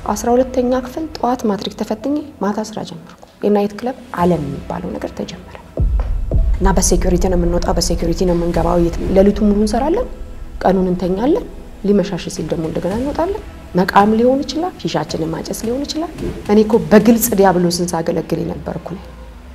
አስራ ሁለተኛ ክፍል ጠዋት ማትሪክ ተፈትኜ ማታ ስራ ጀመርኩ። የናይት ክለብ ዓለም የሚባለው ነገር ተጀመረ እና በሴኩሪቲ ነው የምንወጣው፣ በሴኩሪቲ ነው የምንገባው። ሌሊቱ ሙሉ እንሰራለን፣ ቀኑን እንተኛለን። ሊመሻሽ ሲል ደግሞ እንደገና እንወጣለን። መቃም ሊሆን ይችላል፣ ሺሻችንን ማጨስ ሊሆን ይችላል። እኔ እኮ በግልጽ ዲያብሎስን ሳገለግል የነበርኩ ነኝ።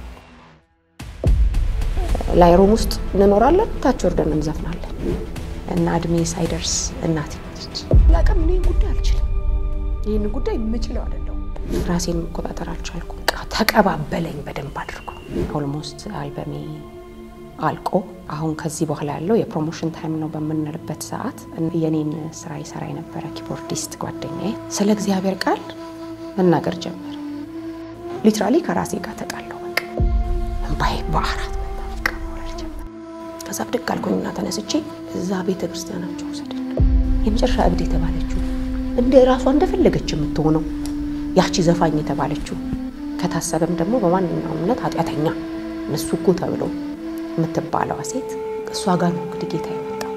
ላይ ሮም ውስጥ እንኖራለን፣ ታች ወርደን እንዘፍናለን እና እድሜ ሳይደርስ እናቴ ሞተች። ላቀም እኔ ጉዳይ አልችልም፣ ይህን ጉዳይ የምችለው አይደለሁም። ራሴን መቆጣጠር አልቻልኩም። ተቀባበለኝ በደንብ አድርጎ። ኦልሞስት አልበሜ አልቆ አሁን ከዚህ በኋላ ያለው የፕሮሞሽን ታይም ነው በምንልበት ሰዓት የኔን ስራ ይሰራ የነበረ ኪቦርዲስት ጓደኛዬ ስለ እግዚአብሔር ቃል መናገር ጀመረ። ሊትራሊ ከራሴ ጋር ተጣለው። በቃ እምባዬ በአራት ከዛ ብድግ አልኩኝና ተነስቼ እዛ ቤተ ክርስቲያናቸው ውሰደን። የመጨረሻ እብድ የተባለችው እንደ ራሷ እንደፈለገች የምትሆነው ያቺ ዘፋኝ የተባለችው ከታሰበም ደግሞ በማንኛውም እምነት ኃጢአተኛ እነሱ እኮ ተብሎ የምትባለዋ ሴት እሷ ጋር ነው እንግዲህ ጌታ የመጣው።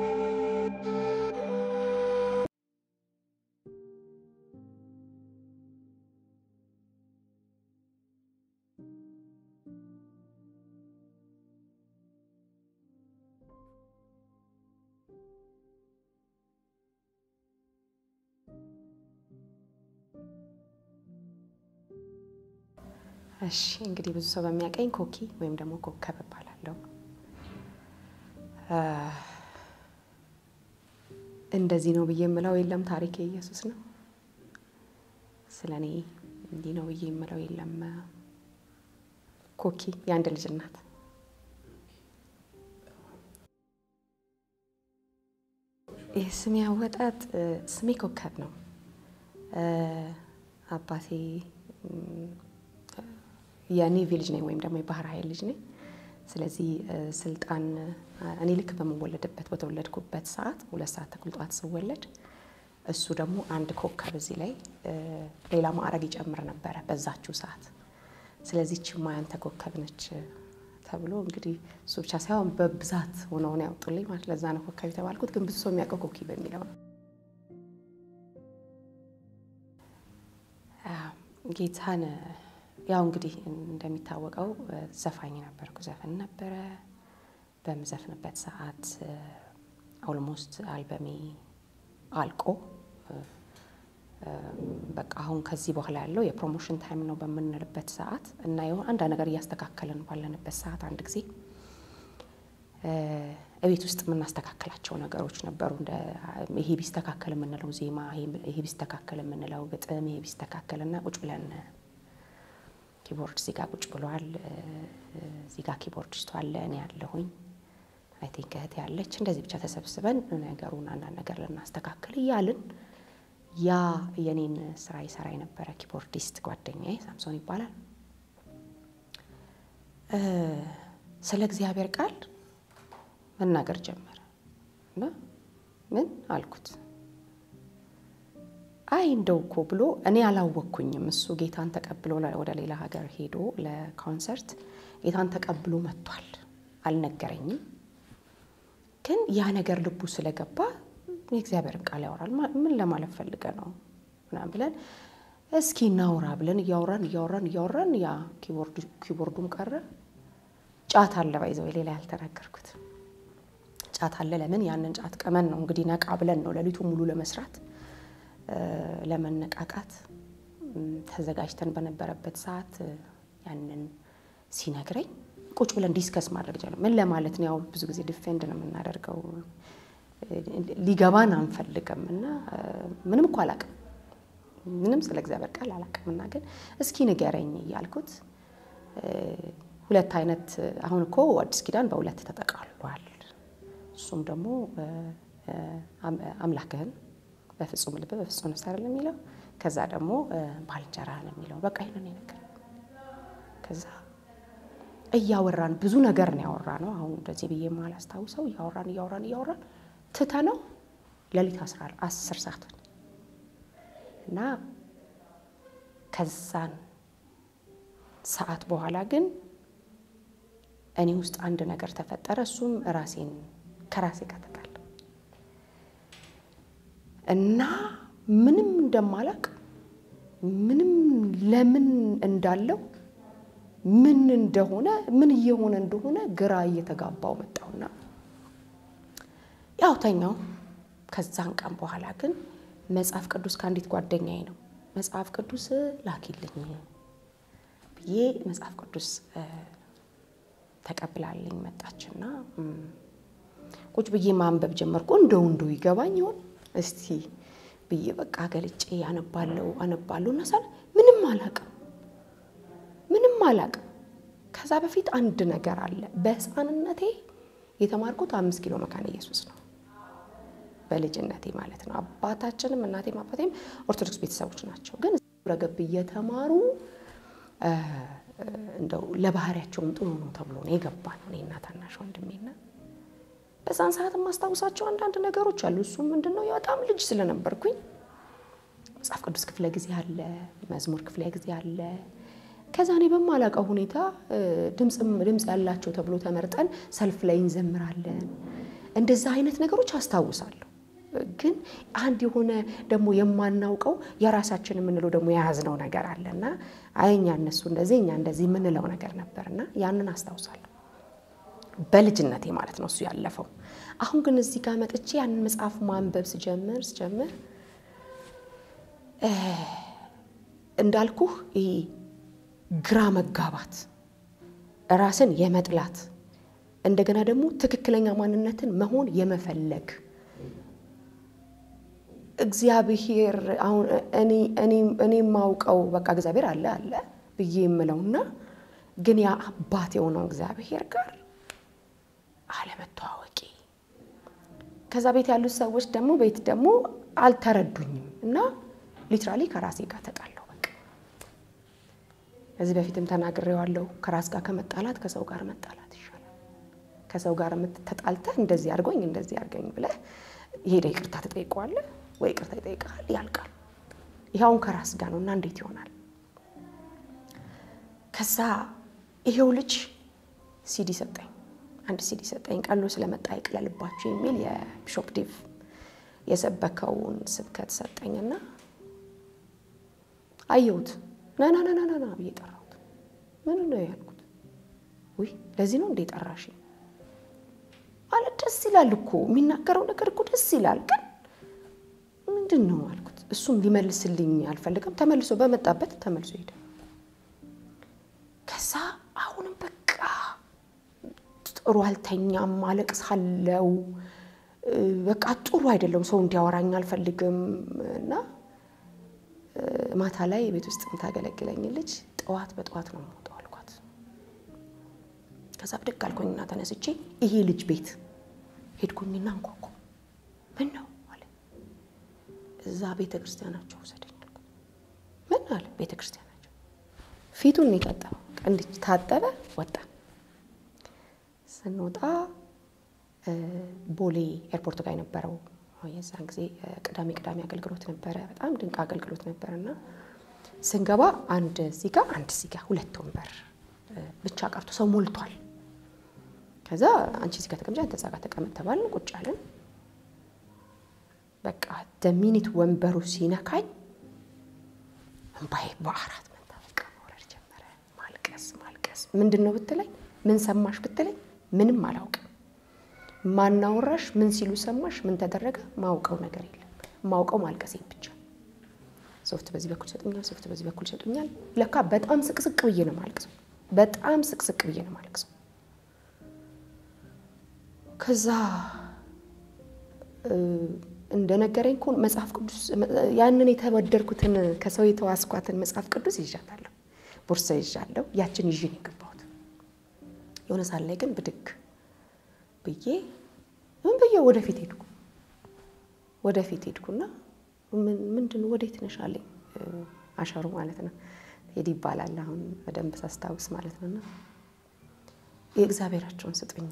እሺ እንግዲህ ብዙ ሰው በሚያቀኝ ኮኪ ወይም ደግሞ ኮከብ እባላለሁ። እንደዚህ ነው ብዬ የምለው የለም። ታሪክ የኢየሱስ ነው። ስለ እኔ እንዲህ ነው ብዬ የምለው የለም። ኮኪ የአንድ ልጅ እናት። የስሜ አወጣጥ ስሜ ኮከብ ነው። አባቴ የኔቪ ልጅ ነኝ ወይም ደግሞ የባህር ኃይል ልጅ ነኝ። ስለዚህ ስልጣን እኔ ልክ በምወለድበት በተወለድኩበት ሰዓት ሁለት ሰዓት ተኩል ጠዋት ስወለድ እሱ ደግሞ አንድ ኮከብ እዚህ ላይ ሌላ ማዕረግ ይጨምር ነበረ በዛችው ሰዓት። ስለዚህ ችማ ያንተ ኮከብ ነች ተብሎ እንግዲህ እሱ ብቻ ሳይሆን በብዛት ሆነውን ያወጡልኝ ማለት ለዛ ነው ኮከብ የተባልኩት። ግን ብዙ ሰው የሚያውቀው ኮኪ በሚለው ነው። ጌታን ያው እንግዲህ እንደሚታወቀው ዘፋኝ ነበርኩ። ዘፈን ነበረ። በምዘፍንበት ሰዓት ኦልሞስት አልበሜ አልቆ በቃ አሁን ከዚህ በኋላ ያለው የፕሮሞሽን ታይም ነው በምንልበት ሰዓት እና የሆነ አንድ ነገር እያስተካከልን ባለንበት ሰዓት አንድ ጊዜ እቤት ውስጥ የምናስተካከላቸው ነገሮች ነበሩ። እንደ ይሄ ቢስተካከል የምንለው ዜማ፣ ይሄ ቢስተካከል የምንለው ግጥም፣ ይሄ ቢስተካከል እና ቁጭ ብለን ኪቦርድ እዚህ ጋር ቁጭ ብሏል። እዚህ ጋር ኪቦርዲስቱ አለ፣ እኔ ያለሁኝ አይ ቲንክ እህቴ ያለች። እንደዚህ ብቻ ተሰብስበን ነገሩን አንዳንድ ነገር ልናስተካክል እያልን ያ የኔን ስራ ይሰራ የነበረ ኪቦርዲስት ጓደኛዬ ሳምሶን ይባላል ስለ እግዚአብሔር ቃል መናገር ጀመረ እና ምን አልኩት አይ እንደው እኮ ብሎ እኔ አላወቅኩኝም። እሱ ጌታን ተቀብሎ ወደ ሌላ ሀገር ሄዶ ለኮንሰርት ጌታን ተቀብሎ መጥቷል። አልነገረኝም። ግን ያ ነገር ልቡ ስለገባ የእግዚአብሔርን ቃል ያወራል። ምን ለማለት ፈልገ ነው ምናምን ብለን እስኪ እናውራ ብለን እያወራን እያወራን እያወራን ያ ኪቦርዱም ቀረ። ጫት አለ ባይዘው ሌላ ያልተናገርኩት ጫት አለ። ለምን ያንን ጫት ቀመን ነው እንግዲህ ነቃ ብለን ነው ሌሊቱ ሙሉ ለመስራት ለመነቃቃት ተዘጋጅተን በነበረበት ሰዓት ያንን ሲነግረኝ ቁጭ ብለን ዲስከስ ማድረግ ጀመር። ምን ለማለት ነው? ያው ብዙ ጊዜ ዲፌንድ ነው የምናደርገው፣ ሊገባን አንፈልግም እና ምንም እኮ አላቅም፣ ምንም ስለ እግዚአብሔር ቃል አላቅም እና ግን እስኪ ንገረኝ እያልኩት ሁለት አይነት አሁን እኮ አዲስ ኪዳን በሁለት ተጠቃሏል። እሱም ደግሞ አምላክህን በፍጹም ልብ በፍጹም ነፍስ አይደለም የሚለው ከዛ ደግሞ ባልንጀራህን የሚለው በቃ ይህንን ነገር ከዛ እያወራን ብዙ ነገር ነው ያወራ ነው። አሁን እንደዚህ ብዬ የማላስታውሰው እያወራን እያወራን እያወራን ትተ ነው ሌሊት አስር ሰዓት እና ከዛን ሰዓት በኋላ ግን እኔ ውስጥ አንድ ነገር ተፈጠረ። እሱም ራሴን ከራሴ ጋር ተጣላ እና ምንም እንደማላቅ ምንም ለምን እንዳለው ምን እንደሆነ ምን እየሆነ እንደሆነ ግራ እየተጋባው መጣውና ያው ተኛው። ከዛን ቀን በኋላ ግን መጽሐፍ ቅዱስ ከአንዲት ጓደኛዬ ነው መጽሐፍ ቅዱስ ላኪልኝ ብዬ መጽሐፍ ቅዱስ ተቀብላልኝ መጣችና ቁጭ ብዬ ማንበብ ጀመርኩ። እንደው እንደው ይገባኝ ይሆን እስቲ ብዬ በቃ ገልጬ አነባለው አነባለሁ እና ሳለ ምንም አላቅም ምንም አላቅም። ከዛ በፊት አንድ ነገር አለ። በሕፃንነቴ የተማርኩት አምስት ኪሎ መካነ ኢየሱስ ነው። በልጅነቴ ማለት ነው። አባታችንም እናቴም አባቴም ኦርቶዶክስ ቤተሰቦች ናቸው። ግን ረገብ እየተማሩ እንደው ለባህሪያቸውም ጥሩ ነው ተብሎ ነው የገባን እኔና ታናሽ ወንድሜና በዛን ሰዓት የማስታውሳቸው አንዳንድ ነገሮች አሉ። እሱም ምንድን ነው በጣም ልጅ ስለነበርኩኝ መጽሐፍ ቅዱስ ክፍለ ጊዜ አለ፣ መዝሙር ክፍለ ጊዜ አለ። ከዛ እኔ በማላውቀው ሁኔታ ድምፅ ያላቸው ተብሎ ተመርጠን ሰልፍ ላይ እንዘምራለን። እንደዛ አይነት ነገሮች አስታውሳለሁ። ግን አንድ የሆነ ደግሞ የማናውቀው የራሳችን የምንለው ደግሞ የያዝነው ነገር አለና አይ እኛ እነሱ እንደዚህ እኛ እንደዚህ የምንለው ነገር ነበርና ያንን አስታውሳለሁ። በልጅነቴ ማለት ነው እሱ ያለፈው። አሁን ግን እዚህ ጋር መጥቼ ያንን መጽሐፍ ማንበብ ስጀምር ስጀምር እንዳልኩህ ይሄ ግራ መጋባት፣ ራስን የመጥላት እንደገና ደግሞ ትክክለኛ ማንነትን መሆን የመፈለግ እግዚአብሔር አሁን እኔ የማውቀው በቃ እግዚአብሔር አለ አለ ብዬ የምለውና ግን ያ አባት የሆነው እግዚአብሔር ጋር አለመተዋወቂ ከዛ ቤት ያሉት ሰዎች ደግሞ ቤት ደግሞ አልተረዱኝም እና ሊትራሊ ከራሴ ጋር ተጣለሁ። በቃ ከዚህ በፊትም ተናግሬዋለሁ። ከራስ ጋር ከመጣላት ከሰው ጋር መጣላት ይሻላል። ከሰው ጋር የምትተጣልተህ እንደዚህ አድርጎኝ እንደዚህ አድርገኝ ብለህ ሄደ ይቅርታ ትጠይቀዋለህ ወይ ይቅርታ ይጠይቃል፣ ያልቃል። ይኸውን ከራስ ጋር ነው እና እንዴት ይሆናል? ከዛ ይሄው ልጅ ሲዲ ሰጠኝ አንድ ሲዲ ሰጠኝ። ቀሎ ስለመጣ ይቅለልባችሁ የሚል የቢሾፕ ዴቭ የሰበከውን ስብከት ሰጠኝና አየሁት። ናና ናና ናና ብዬ ጠራሁት። ምን ነው ያልኩት? ውይ ለዚህ ነው እንዴ ጠራሽ? አለ ደስ ይላል እኮ የሚናገረው ነገር እኮ ደስ ይላል፣ ግን ምንድን ነው አልኩት። እሱም ሊመልስልኝ አልፈልግም። ተመልሶ በመጣበት ተመልሶ ሄደ። ከዛ አሁንም በቃ ጥሩ አልተኛም፣ አለቅሳለው። በቃ ጥሩ አይደለም። ሰው እንዲያወራኝ አልፈልግም እና ማታ ላይ ቤት ውስጥ የምታገለግለኝ ልጅ ጠዋት በጠዋት ነው የምወጣው አልኳት። ከዛ ብድግ አልኩኝና ተነስቼ ይሄ ልጅ ቤት ሄድኩኝና እንኳኳ። ምን ነው አለ። እዛ ቤተ ክርስቲያናቸው ውሰደኝ አልኩት። ምን አለ? ቤተ ክርስቲያናቸው ፊቱን የታጠበው እንዲህ ታጠበ። ወጣ ስንወጣ ቦሌ ኤርፖርት ጋር የነበረው የዛን ጊዜ ቅዳሜ ቅዳሜ አገልግሎት ነበረ። በጣም ድንቅ አገልግሎት ነበረ እና ስንገባ አንድ እዚህ ጋር አንድ እዚህ ጋር ሁለት ወንበር ብቻ ቀርቶ ሰው ሞልቷል። ከዛ አንቺ እዚህ ጋር ተቀምጫ አንተ እዛ ጋር ተቀመጥ ተባልን። ቁጭ አለን። በቃ ደሚኒት ወንበሩ ሲነካኝ እምባዬ በአራት መንታ በቃ መውረድ ጀመረ። ማልቀስ ማልቀስ። ምንድን ነው ብትለኝ፣ ምን ሰማሽ ብትለኝ፣ ምንም አላውቅም። ማናወራሽ ምን ሲሉ ሰማሽ? ምን ተደረገ? ማውቀው ነገር የለም። ማውቀው ማልቀሴን ብቻ። ሶፍት በዚህ በኩል ይሰጡኛል፣ ሶፍት በዚህ በኩል ይሰጡኛል። ለካ በጣም ስቅስቅ ብዬ ነው ማልቅሰው። በጣም ስቅስቅ ብዬ ነው ማልቅሰው። ከዛ እንደነገረኝ እኮ መጽሐፍ ቅዱስ ያንን የተወደድኩትን ከሰው የተዋስኳትን መጽሐፍ ቅዱስ ይዣታለሁ፣ ቦርሳ ይዣለሁ። ያችን ይዤ ነው የገባሁት። የሆነ ሳል ላይ ግን ብድግ ብዬ ምን ብዬ ወደፊት ሄድኩ። ወደፊት ሄድኩና ምንድን ወዴት ነሽ አለኝ። አሸሩ ማለት ነው ሄድ ይባላል አሁን በደንብ ሳስታውስ ማለት ነውና የእግዚአብሔራቸውን ስጡኝ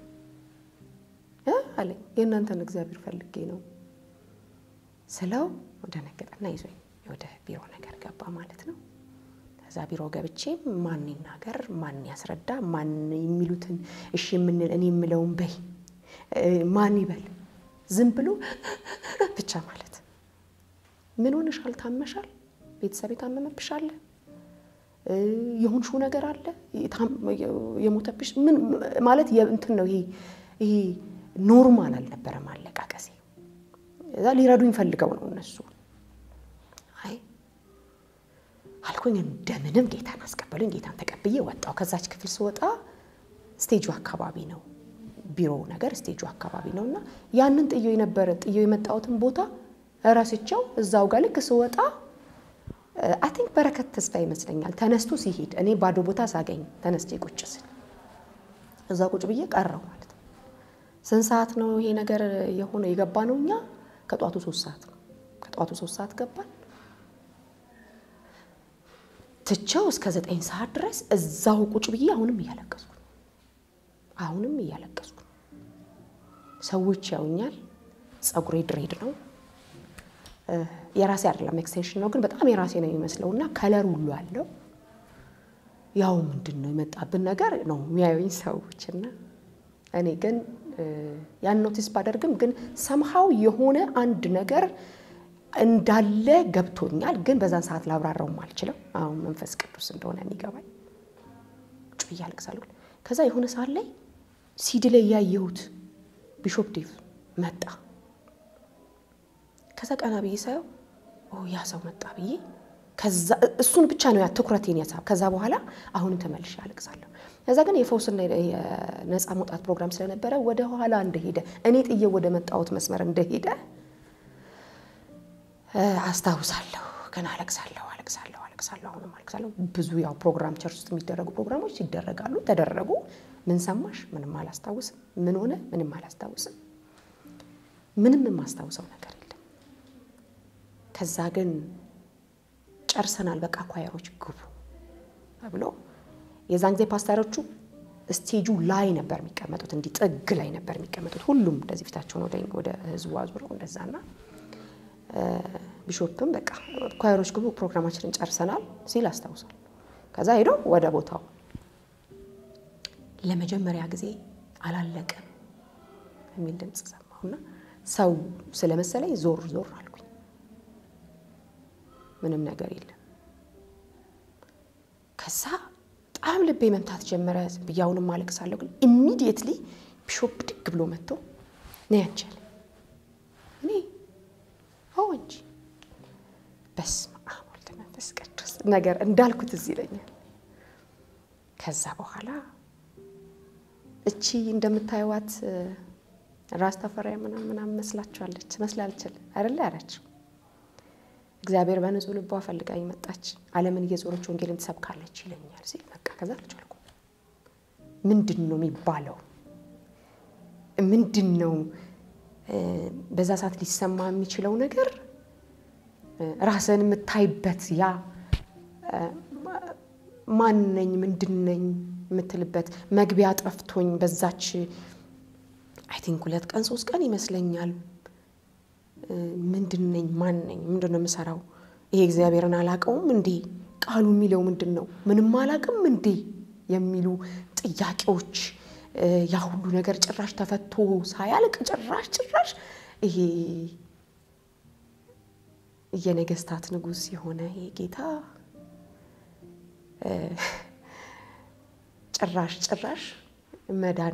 አለኝ። የእናንተን እግዚአብሔር ፈልጌ ነው ስለው ደነገጠና ይዞኝ ወደ ቢሮ ነገር ገባ ማለት ነው። ከዛ ቢሮ ገብቼ ማን ይናገር፣ ማን ያስረዳ፣ ማን የሚሉትን እሺ የምንል እኔ የምለውን በይ ማን ይበል፣ ዝም ብሎ ብቻ ማለት ምን ሆነሻል? ታመሻል? ቤተሰብ የታመመብሽ አለ የሆንሽው ነገር አለ የሞተብሽ ምን ማለት እንትን ነው። ይሄ ይሄ ኖርማል አልነበረም አለቃቀሴ። እዛ ሊረዱኝ ፈልገው ነው እነሱ። አይ አልኩኝ፣ እንደምንም ጌታን አስቀበሉኝ። ጌታን ተቀብዬ ወጣው። ከዛች ክፍል ስወጣ ስቴጁ አካባቢ ነው ቢሮ ነገር ስቴጁ አካባቢ ነው እና ያንን ጥዮ የነበረ ጥዮ የመጣሁትን ቦታ ረስቸው እዛው ጋር ልክ ስወጣ አይ ቲንክ በረከት ተስፋ ይመስለኛል ተነስቶ ሲሄድ እኔ ባዶ ቦታ ሳገኝ ተነስቼ ቁጭ ስል እዛ ቁጭ ብዬ ቀረው ማለት ነው። ስንት ሰዓት ነው ይሄ ነገር የሆነ የገባ ነው? እኛ ከጧቱ ሶስት ሰዓት ነው። ከጧቱ ሶስት ሰዓት ገባን። ትቼው እስከ ዘጠኝ ሰዓት ድረስ እዛው ቁጭ ብዬ አሁንም እያለቀስኩ አሁንም እያለቀስኩ ሰዎች ያውኛል። ፀጉሬ ድሬድ ነው የራሴ አይደለም ኤክስቴንሽን ነው፣ ግን በጣም የራሴ ነው የሚመስለው እና ከለር ሁሉ አለው። ያው ምንድን ነው የመጣብን ነገር ነው የሚያዩኝ ሰዎች እና እኔ ግን ያን ኖቲስ ባደርግም ግን ሰምሃው የሆነ አንድ ነገር እንዳለ ገብቶኛል። ግን በዛን ሰዓት ላብራራውም አልችልም። አሁን መንፈስ ቅዱስ እንደሆነ የሚገባኝ ጩ እያለቅሳለሁ። ከዛ የሆነ ሰዓት ላይ ሲዲ ላይ ያየሁት ቢሾፕ ዴቭ መጣ። ከዛ ቀና ብዬ ሳየው ያ ሰው መጣ ብዬ ከዛ እሱን ብቻ ነው ያ ትኩረቴን ያሳብ። ከዛ በኋላ አሁንም ተመልሼ አለቅሳለሁ። ከዛ ግን የፈውስና የነፃ መውጣት ፕሮግራም ስለነበረ ወደ ኋላ እንደሄደ እኔ ጥዬ ወደ መጣሁት መስመር እንደሄደ አስታውሳለሁ። ግን አለቅሳለሁ፣ አለቅሳለሁ፣ አለቅሳለሁ፣ አሁንም አለቅሳለሁ። ብዙ ያው ፕሮግራም ቸርች ውስጥ የሚደረጉ ፕሮግራሞች ይደረጋሉ፣ ተደረጉ። ምን ሰማሽ? ምንም አላስታውስም። ምን ሆነ? ምንም አላስታውስም። ምንም የማስታውሰው ነገር የለም። ከዛ ግን ጨርሰናል፣ በቃ ኳየሮች ግቡ ተብሎ የዛን ጊዜ ፓስተሮቹ ስቴጁ ላይ ነበር የሚቀመጡት፣ እንዲህ ጥግ ላይ ነበር የሚቀመጡት። ሁሉም እንደዚህ ፊታቸውን ወደ ህዝቡ አዙረው እንደዛና ቢሾፕም በቃ ኳየሮች ግቡ ፕሮግራማችንን ጨርሰናል ሲል አስታውሳል። ከዛ ሄዶ ወደ ቦታው ለመጀመሪያ ጊዜ አላለቀም የሚል ድምፅ ሰማሁና ሰው ስለመሰለኝ ዞር ዞር አልኩኝ። ምንም ነገር የለም። ከዛ በጣም ልቤ መምታት ጀመረ። ብያውንም አለቅሳለሁ። ግን ኢሚዲየትሊ ቢሾፕ ድግ ብሎ መጥቶ ነ ያንቻል እኔ አዎ እንጂ በስመ አብ ወልድ መንፈስ ቅዱስ ነገር እንዳልኩት እዚህ ይለኛል። ከዛ በኋላ እቺ እንደምታዩዋት ራስ ተፈሪያ ምናምን ምናምን መስላችኋለች መስላልችል አይደለ ያላቸው እግዚአብሔር በንጹህ ልቧ ፈልጋኝ መጣች፣ ዓለምን እየዞረች ወንጌልን ትሰብካለች ይለኛል ሲል በቃ ከዛ አልቻልኩም። ምንድን ነው የሚባለው? ምንድን ነው በዛ ሰዓት ሊሰማ የሚችለው ነገር? ራስን የምታይበት ያ ማን ነኝ ምንድን ነኝ የምትልበት መግቢያ ጠፍቶኝ በዛች አይ ቲንክ ሁለት ቀን ሶስት ቀን ይመስለኛል ምንድን ነኝ? ማን ነኝ? ምንድን ነው የምሰራው? ይሄ እግዚአብሔርን አላውቀውም እንዴ? ቃሉ የሚለው ምንድን ነው? ምንም አላውቅም እንዴ? የሚሉ ጥያቄዎች ያ ሁሉ ነገር ጭራሽ ተፈቶ ሳያልቅ ጭራሽ ጭራሽ ይሄ የነገስታት ንጉሥ የሆነ ይሄ ጌታ ጭራሽ ጭራሽ መዳኔ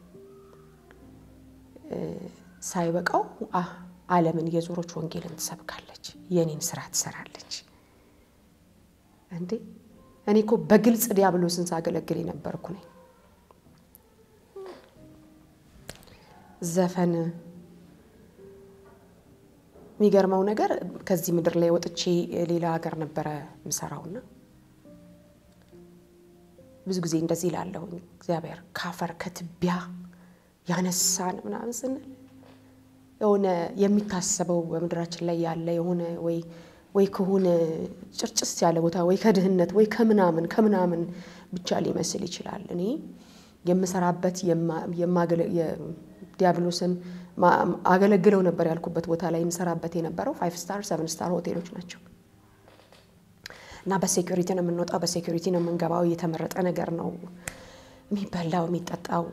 ሳይበቃው ዓለምን የዞሮች ወንጌልን ትሰብካለች፣ የኔን ስራ ትሰራለች። እንዴ እኔ እኮ በግልጽ ዲያብሎስን ሳገለግል የነበርኩ ነኝ። ዘፈን የሚገርመው ነገር ከዚህ ምድር ላይ ወጥቼ ሌላ ሀገር ነበረ ምሰራውና ብዙ ጊዜ እንደዚህ ላለሁኝ እግዚአብሔር ካፈር ከትቢያ ያነሳን ምናምን ስንል የሆነ የሚታሰበው በምድራችን ላይ ያለ የሆነ ወይ ወይ ከሆነ ጭርጭስ ያለ ቦታ ወይ ከድህነት ወይ ከምናምን ከምናምን ብቻ ሊመስል ይችላል። እኔ የምሰራበት ዲያብሎስን አገለግለው ነበር ያልኩበት ቦታ ላይ የምሰራበት የነበረው ፋይቭ ስታር ሰቨን ስታር ሆቴሎች ናቸው እና በሴኩሪቲ ነው የምንወጣው፣ በሴኩሪቲ ነው የምንገባው። የተመረጠ ነገር ነው የሚበላው የሚጠጣው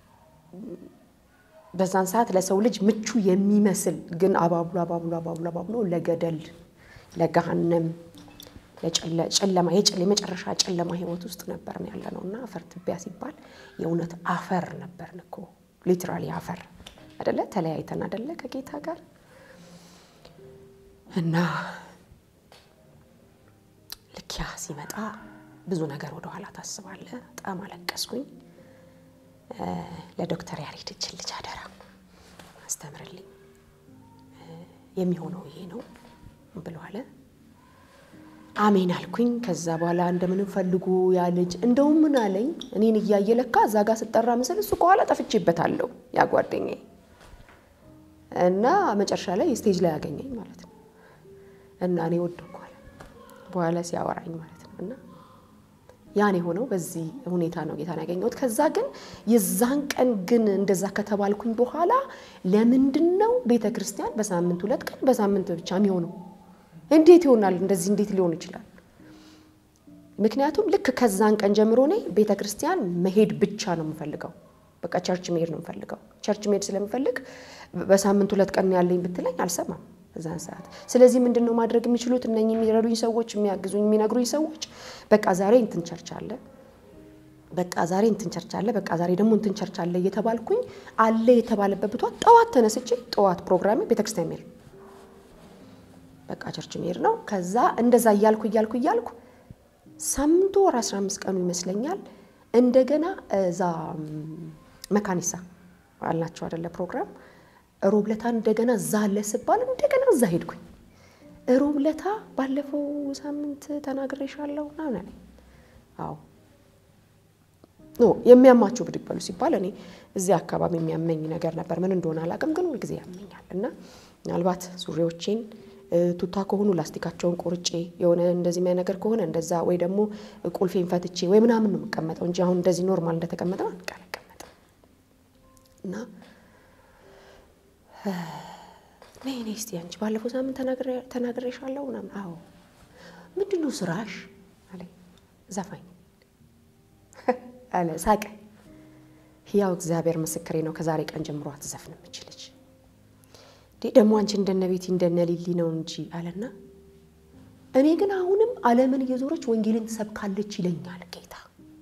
በዛን ሰዓት ለሰው ልጅ ምቹ የሚመስል ግን አባብሎ አባብሎ አባብሎ አባብሎ ለገደል ለገሃነም ጨለማ የመጨረሻ ጨለማ ህይወት ውስጥ ነበር ያለ ነው እና አፈር ትቢያ ሲባል የእውነት አፈር ነበርን እኮ ሊትራሊ አፈር አደለ? ተለያይተን አደለ ከጌታ ጋር እና ልክ ያ ሲመጣ ብዙ ነገር ወደኋላ ታስባለ። በጣም አለቀስኩኝ። ለዶክተር ያሬድ እችን ልጅ አደራ አስተምርልኝ የሚሆነው ይሄ ነው ብሎ አለ። አሜን አልኩኝ። ከዛ በኋላ እንደምንም ፈልጉ ያ ልጅ እንደውም ምን አለኝ እኔን እያየ ለካ እዛ ጋር ስጠራ ምስል እሱ ከኋላ ጠፍቼበታለሁ ያ ጓደኛዬ እና መጨረሻ ላይ ስቴጅ ላይ ያገኘኝ ማለት ነው እና እኔ ወደኩ አለ በኋላ ሲያወራኝ ማለት ነው እና ያን የሆነው በዚህ ሁኔታ ነው ጌታን ያገኘሁት። ከዛ ግን የዛን ቀን ግን እንደዛ ከተባልኩኝ በኋላ ለምንድን ነው ቤተ ክርስቲያን በሳምንት ሁለት ቀን በሳምንት ብቻ የሚሆነው? እንዴት ይሆናል? እንደዚህ እንዴት ሊሆን ይችላል? ምክንያቱም ልክ ከዛን ቀን ጀምሮ እኔ ቤተ ክርስቲያን መሄድ ብቻ ነው የምፈልገው። በቃ ቸርች መሄድ ነው የምፈልገው። ቸርች መሄድ ስለምፈልግ በሳምንት ሁለት ቀን ያለኝ ብትለኝ አልሰማም በዛን ሰዓት። ስለዚህ ምንድን ነው ማድረግ የሚችሉት እነኚህ የሚረዱኝ ሰዎች፣ የሚያግዙኝ፣ የሚነግሩኝ ሰዎች በቃ ዛሬ እንትን ቸርች አለ፣ በቃ ዛሬ እንትን ቸርች አለ፣ በቃ ዛሬ ደግሞ እንትን ቸርች አለ እየተባልኩኝ አለ የተባለበት ብቷ ጠዋት ተነስቼ ጠዋት ፕሮግራሜ ቤተክርስቲያን መሄድ ነው። በቃ ቸርች መሄድ ነው። ከዛ እንደዛ እያልኩ እያልኩ እያልኩ ሳምንቱ ወር አስራ አምስት ቀኑ ይመስለኛል እንደገና እዛ መካኒሳ አልናቸው አደለ ፕሮግራም ሮብለታ እንደገና እዛ አለ ስባል እንደገና እዛ ሄድኩኝ። ሮብለታ ባለፈው ሳምንት ተናግሬሻለሁ ምናምን አለኝ። አዎ ኖ የሚያማችሁ ብድግ በሉ ሲባል እኔ እዚህ አካባቢ የሚያመኝ ነገር ነበር። ምን እንደሆነ አላውቅም፣ ግን ሁልጊዜ ያመኛል እና ምናልባት ሱሪዎቼን ቱታ ከሆኑ ላስቲካቸውን ቆርጬ የሆነ እንደዚህ የሚያ ነገር ከሆነ እንደዛ ወይ ደግሞ ቁልፌን ፈትቼ ወይ ምናምን ነው የምቀመጠው እንጂ አሁን እንደዚህ ኖርማል እንደተቀመጠ አልቀመጥም እና ነይ ነይ እስቲ አንቺ ባለፈው ሳምንት ተናግሬሻለሁ ምናምን። አዎ ምንድን ነው ስራሽ አለኝ። ዘፋኝ አለ ሳቀ። ያው እግዚአብሔር ምስክሬ ነው ከዛሬ ቀን ጀምሮ አትዘፍንም እችልች ደግሞ አንቺ እንደነ ቤቲ እንደነ ሊሊ ነው እንጂ አለና እኔ ግን አሁንም ዓለምን እየዞረች ወንጌልን ትሰብካለች ይለኛል ጌታ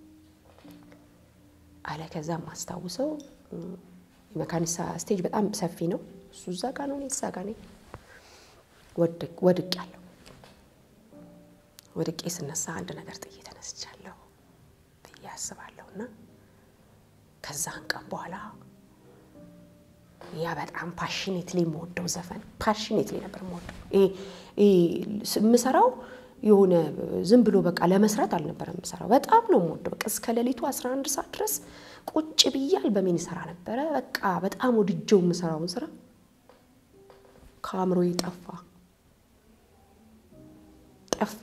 አለ። ከዛም ማስታውሰው የመካኒሳ ስቴጅ በጣም ሰፊ ነው። እሱ እዛ ጋ ነው፣ እኔ እዛ ጋ ነኝ። ወድቅ ያለው ወድቄ ስነሳ አንድ ነገር ጥዬ ተነስቻለሁ ብዬ አስባለሁ። እና ከዛን ቀን በኋላ ያ በጣም ፓሽኔትሊ የምወደው ዘፈን ፓሽኔትሊ ነበር የምወደው። የምሰራው የሆነ ዝም ብሎ በቃ ለመስራት አልነበረም የምሰራው። በጣም ነው የምወደው። በቃ እስከ ሌሊቱ 11 ሰዓት ድረስ ቁጭ ብያል በሜን ይሰራ ነበረ። በቃ በጣም ወድጀው የምሰራውን ስራ ከአእምሮዬ ጠፋ ጠፋ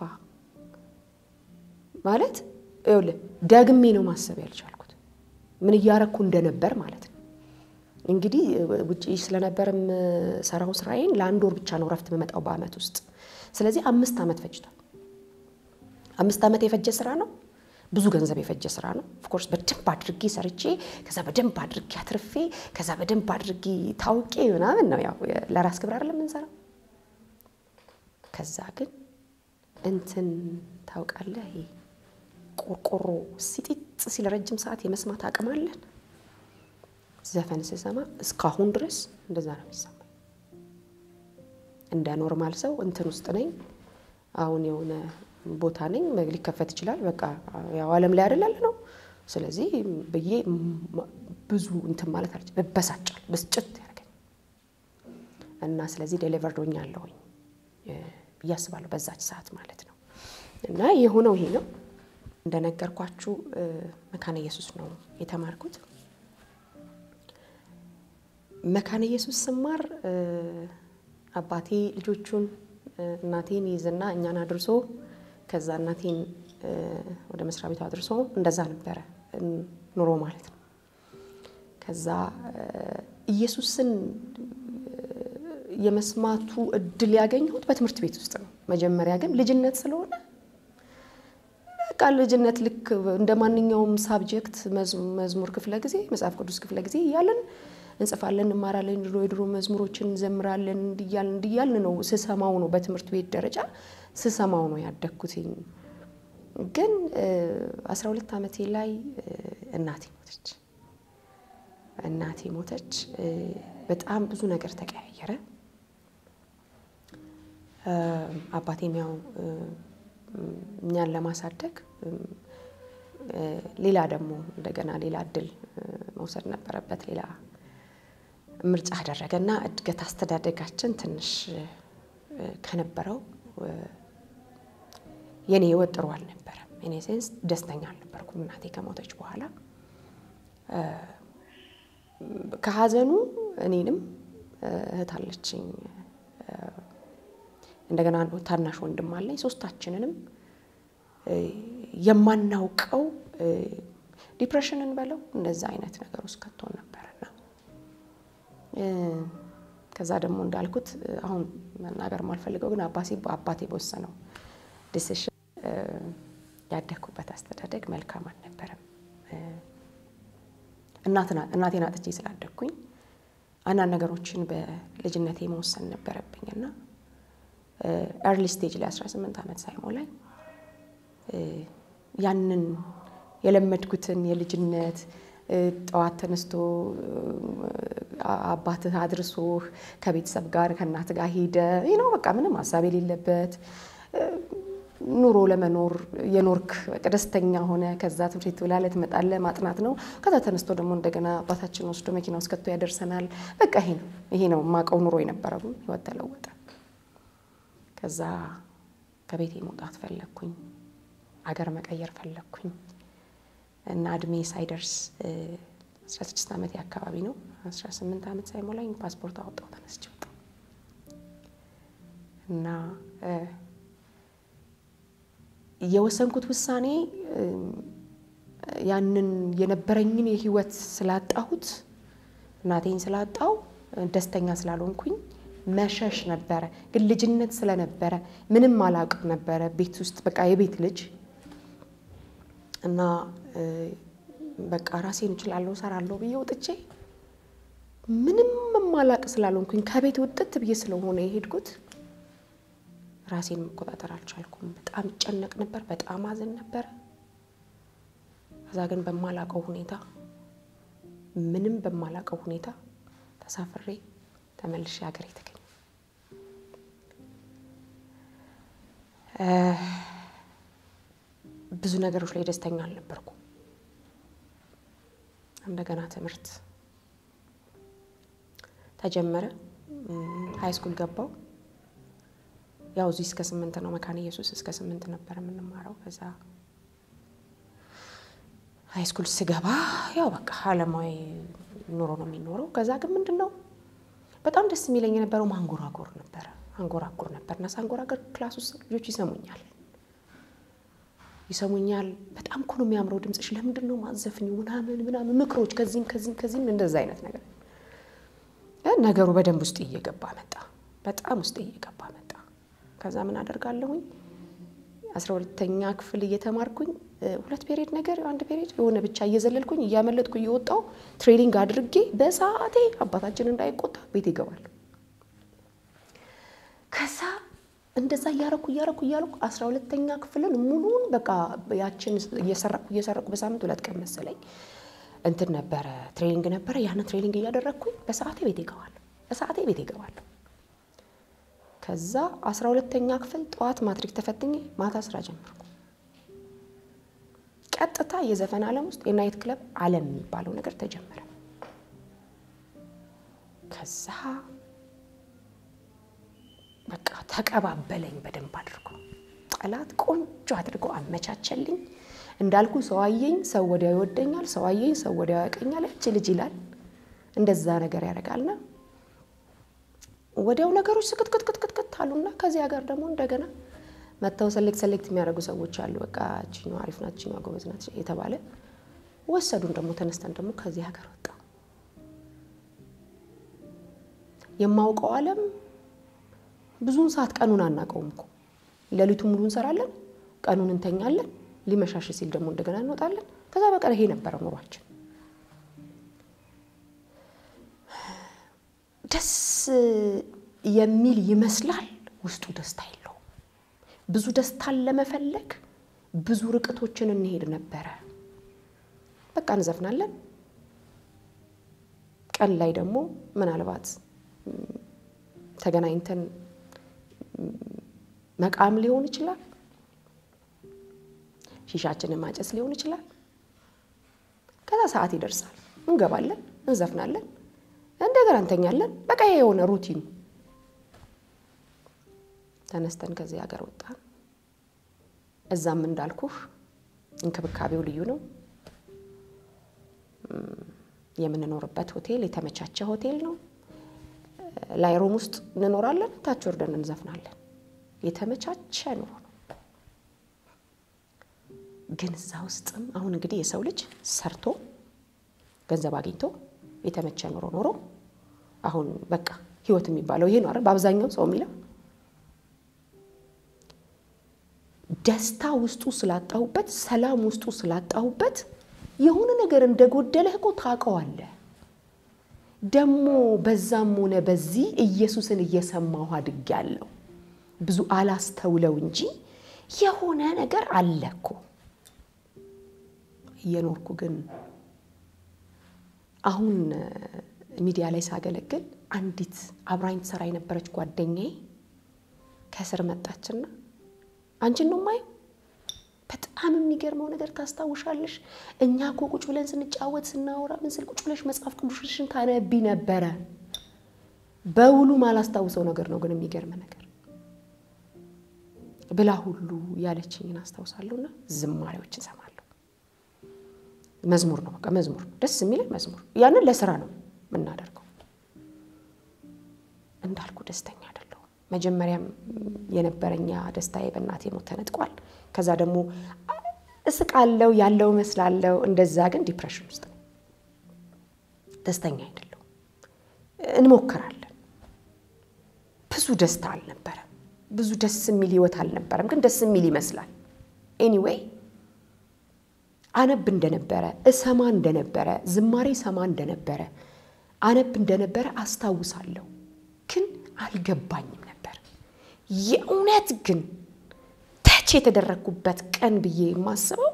ማለት ይኸውልህ፣ ደግሜ ነው ማሰብ ያልቻልኩት ምን እያረኩ እንደነበር ማለት ነው። እንግዲህ ውጭ ስለነበር የምሰራው ስራዬን ለአንድ ወር ብቻ ነው ረፍት የምመጣው በአመት ውስጥ። ስለዚህ አምስት ዓመት ፈጅቷል። አምስት ዓመት የፈጀ ስራ ነው። ብዙ ገንዘብ የፈጀ ስራ ነው። ኦፍኮርስ በደንብ አድርጌ ሰርቼ ከዛ በደንብ አድርጌ አትርፌ ከዛ በደንብ አድርጌ ታውቄ ምናምን ነው። ያው ለራስ ክብር አይደለም የምንሰራው። ከዛ ግን እንትን ታውቃለህ፣ ይሄ ቆርቆሮ ሲጢጥ ሲል ረጅም ሰዓት የመስማት አቅም አለን። ዘፈን ስሰማ እስካሁን ድረስ እንደዛ ነው የሚሰማኝ። እንደ ኖርማል ሰው እንትን ውስጥ ነኝ። አሁን የሆነ ቦታ ነኝ፣ ሊከፈት ይችላል። በቃ ያው ዓለም ላይ አይደል ያለ ነው። ስለዚህ ብዬ ብዙ እንትን ማለት አለች እበሳጫል፣ ብስጭት ያደርገኝ እና ስለዚህ ዴሊቨርድ ሆኛለሁኝ ብዬ አስባለሁ በዛች ሰዓት ማለት ነው። እና የሆነው ይሄ ነው እንደነገርኳችሁ መካነ ኢየሱስ ነው የተማርኩት። መካነ ኢየሱስ ስማር አባቴ ልጆቹን እናቴን ይዝና እኛን አድርሶ ከዛ እናቴን ወደ መስሪያ ቤቱ አድርሶ እንደዛ ነበረ ኑሮ ማለት ነው። ከዛ ኢየሱስን የመስማቱ እድል ያገኘሁት በትምህርት ቤት ውስጥ ነው። መጀመሪያ ግን ልጅነት ስለሆነ በቃ ልጅነት ልክ እንደ ማንኛውም ሳብጀክት መዝሙር ክፍለ ጊዜ፣ መጽሐፍ ቅዱስ ክፍለ ጊዜ እያለን እንጽፋለን፣ እንማራለን፣ ድሮ የድሮ መዝሙሮችን እንዘምራለን። እንዲያልን እንዲያልን ነው ስሰማው ነው በትምህርት ቤት ደረጃ ስሰማው ነው ያደግኩትኝ። ግን አስራ ሁለት ዓመቴ ላይ እናቴ ሞተች። እናቴ ሞተች። በጣም ብዙ ነገር ተቀያየረ። አባቴም ያው እኛን ለማሳደግ ሌላ ደግሞ እንደገና ሌላ እድል መውሰድ ነበረበት። ሌላ ምርጫ አደረገ እና እድገት አስተዳደጋችን ትንሽ ከነበረው የኔ ህይወት ጥሩ አልነበረም። እኔ ሴንስ ደስተኛ አልነበርኩም እናቴ ከሞተች በኋላ ከሀዘኑ እኔንም እህት አለችኝ እንደገና ታናሽ ወንድም አለኝ። ሶስታችንንም የማናውቀው ዲፕሬሽንን በለው እንደዛ አይነት ነገር ውስጥ ከቶን ነበርና ከዛ ደግሞ እንዳልኩት አሁን መናገር ማልፈልገው ግን አባቴ በወሰነው ዲሲሽን ያደግኩበት አስተዳደግ መልካም አልነበረም። እናቴን አጥቼ ስላደግኩኝ አንዳንድ ነገሮችን በልጅነቴ መወሰን ነበረብኝ እና ኤርሊ ስቴጅ ላይ 18 ዓመት ሳይሞላኝ ያንን የለመድኩትን የልጅነት ጠዋት ተነስቶ አባትህ አድርሶህ ከቤተሰብ ጋር ከእናት ጋር ሄደ ነው በቃ ምንም ሀሳብ የሌለበት ኑሮ ለመኖር የኖርክ ደስተኛ ሆነ። ከዛ ትምህርት ቤት ብላለህ ትመጣለህ፣ ማጥናት ነው። ከዛ ተነስቶ ደግሞ እንደገና አባታችን ወስዶ መኪና ውስጥ ከቶ ያደርሰናል። በቃ ይሄ ነው ይሄ ነው የማውቀው ኑሮ የነበረው። ህይወት ተለወጠ። ከዛ ከቤቴ መውጣት ፈለግኩኝ፣ አገር መቀየር ፈለግኩኝ እና እድሜ ሳይደርስ 16 ዓመት አካባቢ ነው 18 ዓመት ሳይሞላኝ ፓስፖርት አወጣው ተነስቼ ወጣሁ እና የወሰንኩት ውሳኔ ያንን የነበረኝን የህይወት ስላጣሁት እናቴን ስላጣው ደስተኛ ስላልሆንኩኝ መሸሽ ነበረ። ግን ልጅነት ስለነበረ ምንም አላውቅም ነበረ ቤት ውስጥ በቃ የቤት ልጅ እና በቃ ራሴን እችላለሁ እሰራለሁ ብዬ ወጥቼ ምንም ማላቅ ስላልሆንኩኝ ከቤት ውጥት ብዬ ስለሆነ የሄድኩት ራሴን መቆጣጠር አልቻልኩም። በጣም ይጨነቅ ነበር፣ በጣም አዝን ነበር። ከዛ ግን በማላቀው ሁኔታ ምንም በማላቀው ሁኔታ ተሳፍሬ ተመልሼ ሀገሬ ተገኘ። ብዙ ነገሮች ላይ ደስተኛ አልነበርኩም። እንደገና ትምህርት ተጀመረ። ሀይ ስኩል ገባው። ያው እዚህ እስከ ስምንት ነው መካነ ኢየሱስ እስከ ስምንት ነበር የምንማረው። ከዛ ሀይ ስኩል ስገባ ያው በቃ አለማዊ ኑሮ ነው የሚኖረው። ከዛ ግን ምንድን ነው በጣም ደስ የሚለኝ የነበረው ማንጎራጎር ነበረ። አንጎራጉር ነበር እና ሳንጎራገር ክላስ ውስጥ ልጆች ይሰሙኛል ይሰሙኛል። በጣም እኮ ነው የሚያምረው ድምፅሽ፣ ለምንድን ነው ማዘፍኝ ምናምን ምናምን ምክሮች፣ ከዚህም ከዚህም ከዚህም እንደዛ አይነት ነገር ነገሩ በደንብ ውስጥ እየገባ መጣ። በጣም ውስጥ እየገባ መጣ። ከዛ ምን አደርጋለሁኝ አስራ ሁለተኛ ክፍል እየተማርኩኝ ሁለት ፔሪድ ነገር አንድ ፔሪድ የሆነ ብቻ እየዘለልኩኝ እያመለጥኩ እየወጣው ትሬኒንግ አድርጌ በሰዓቴ አባታችን እንዳይቆጣ ቤት ይገባል። ከዛ እንደዛ እያረኩ እያረኩ እያረኩ አስራ ሁለተኛ ክፍልን ሙሉን በቃ ያችን እየሰረኩ እየሰረኩ በሳምንት ሁለት ቀን መሰለኝ እንትን ነበረ ትሬኒንግ ነበረ። ያንን ትሬኒንግ እያደረግኩኝ በሰዓቴ ቤት ይገባለሁ። በሰዓቴ ቤት ይገባለሁ። ከዛ አስራ ሁለተኛ ክፍል ጠዋት ማትሪክ ተፈትኜ ማታ ስራ ጀመርኩ። ቀጥታ የዘፈን ዓለም ውስጥ የናይት ክለብ ዓለም የሚባለው ነገር ተጀመረ። ከዛ በቃ ተቀባበለኝ በደንብ አድርጎ ጠላት ቆንጆ አድርጎ አመቻቸልኝ። እንዳልኩ ሰው አየኝ፣ ሰው ወዲያው ይወደኛል፣ ሰው አየኝ፣ ሰው ወዲያው ያቀኛል። እች ልጅ ይላል እንደዛ ነገር ያደርጋልና ወዲያው ነገሮች ስክትክትክትክት አሉና ከዚህ ሀገር ደግሞ እንደገና መጥተው ሰሌክት ሰሌክት የሚያደርጉ ሰዎች አሉ። በቃ እችኛዋ አሪፍ ናት፣ እችኛዋ ጎበዝ ናት የተባለ ወሰዱን። ደግሞ ተነስተን ደግሞ ከዚህ ሀገር ወጣ። የማውቀው ዓለም ብዙውን ሰዓት ቀኑን አናውቀውም እኮ ሌሊቱ ሙሉ እንሰራለን፣ ቀኑን እንተኛለን። ሊመሻሽ ሲል ደግሞ እንደገና እንወጣለን። ከዛ በቀር ይሄ ነበረ ኑሯችን ደስ የሚል ይመስላል፣ ውስጡ ደስታ የለውም። ብዙ ደስታን ለመፈለግ ብዙ ርቀቶችን እንሄድ ነበረ። በቃ እንዘፍናለን። ቀን ላይ ደግሞ ምናልባት ተገናኝተን መቃም ሊሆን ይችላል፣ ሺሻችንን ማጨስ ሊሆን ይችላል። ከዛ ሰዓት ይደርሳል፣ እንገባለን፣ እንዘፍናለን፣ እንደገና እንተኛለን። በቃ ይሄ የሆነ ሩቲኑ። ተነስተን ከዚህ ሀገር ወጣን። እዛም እንዳልኩህ እንክብካቤው ልዩ ነው። የምንኖርበት ሆቴል የተመቻቸ ሆቴል ነው። ላይ ሩም ውስጥ እንኖራለን፣ ታች ወርደን እንዘፍናለን። የተመቻቸ ኑሮ ነው። ግን እዛ ውስጥም አሁን እንግዲህ የሰው ልጅ ሰርቶ ገንዘብ አግኝቶ የተመቸ ኑሮ ኖሮ አሁን በቃ ህይወት የሚባለው ይሄ ነው አይደል? በአብዛኛው ሰው የሚለው ደስታ ውስጡ ስላጣሁበት፣ ሰላም ውስጡ ስላጣሁበት የሆነ ነገር እንደጎደለህ እኮ ታውቀዋለህ። ደግሞ በዛም ሆነ በዚህ ኢየሱስን እየሰማሁ አድጌያለሁ። ብዙ አላስተውለው እንጂ የሆነ ነገር አለ እኮ እየኖርኩ ግን አሁን ሚዲያ ላይ ሳገለግል አንዲት አብራኝ ትሰራ የነበረች ጓደኛዬ ከስር መጣችና አንቺን ነው ማየው በጣም የሚገርመው ነገር ታስታውሻለሽ? እኛ እኮ ቁጭ ብለን ስንጫወት ስናወራ ምን ስል ቁጭ ብለሽ መጽሐፍ ቅዱስሽን ታነቢ ነበረ። በውሉ ማላስታውሰው ነገር ነው ግን የሚገርም ነገር ብላ ሁሉ ያለችኝን አስታውሳለሁና ዝማሬዎችን እሰማለሁ። መዝሙር ነው በቃ መዝሙር ነው ደስ የሚለኝ መዝሙር። ያንን ለስራ ነው የምናደርገው። እንዳልኩ ደስተኛ አይደለሁም። መጀመሪያም የነበረኛ ደስታዬ በእናቴ ሞት ተነጥቋል። ከዛ ደግሞ እስቃለው ያለው መስላለው። እንደዛ ግን ዲፕሬሽን ውስጥ ነው። ደስተኛ አይደለሁም። እንሞክራለን። ብዙ ደስታ አልነበረም። ብዙ ደስ የሚል ህይወት አልነበረም፣ ግን ደስ የሚል ይመስላል። ኤኒዌይ አነብ እንደነበረ እሰማ እንደነበረ ዝማሬ ሰማ እንደነበረ አነብ እንደነበረ አስታውሳለሁ፣ ግን አልገባኝም ነበር። የእውነት ግን ተች የተደረግኩበት ቀን ብዬ የማስበው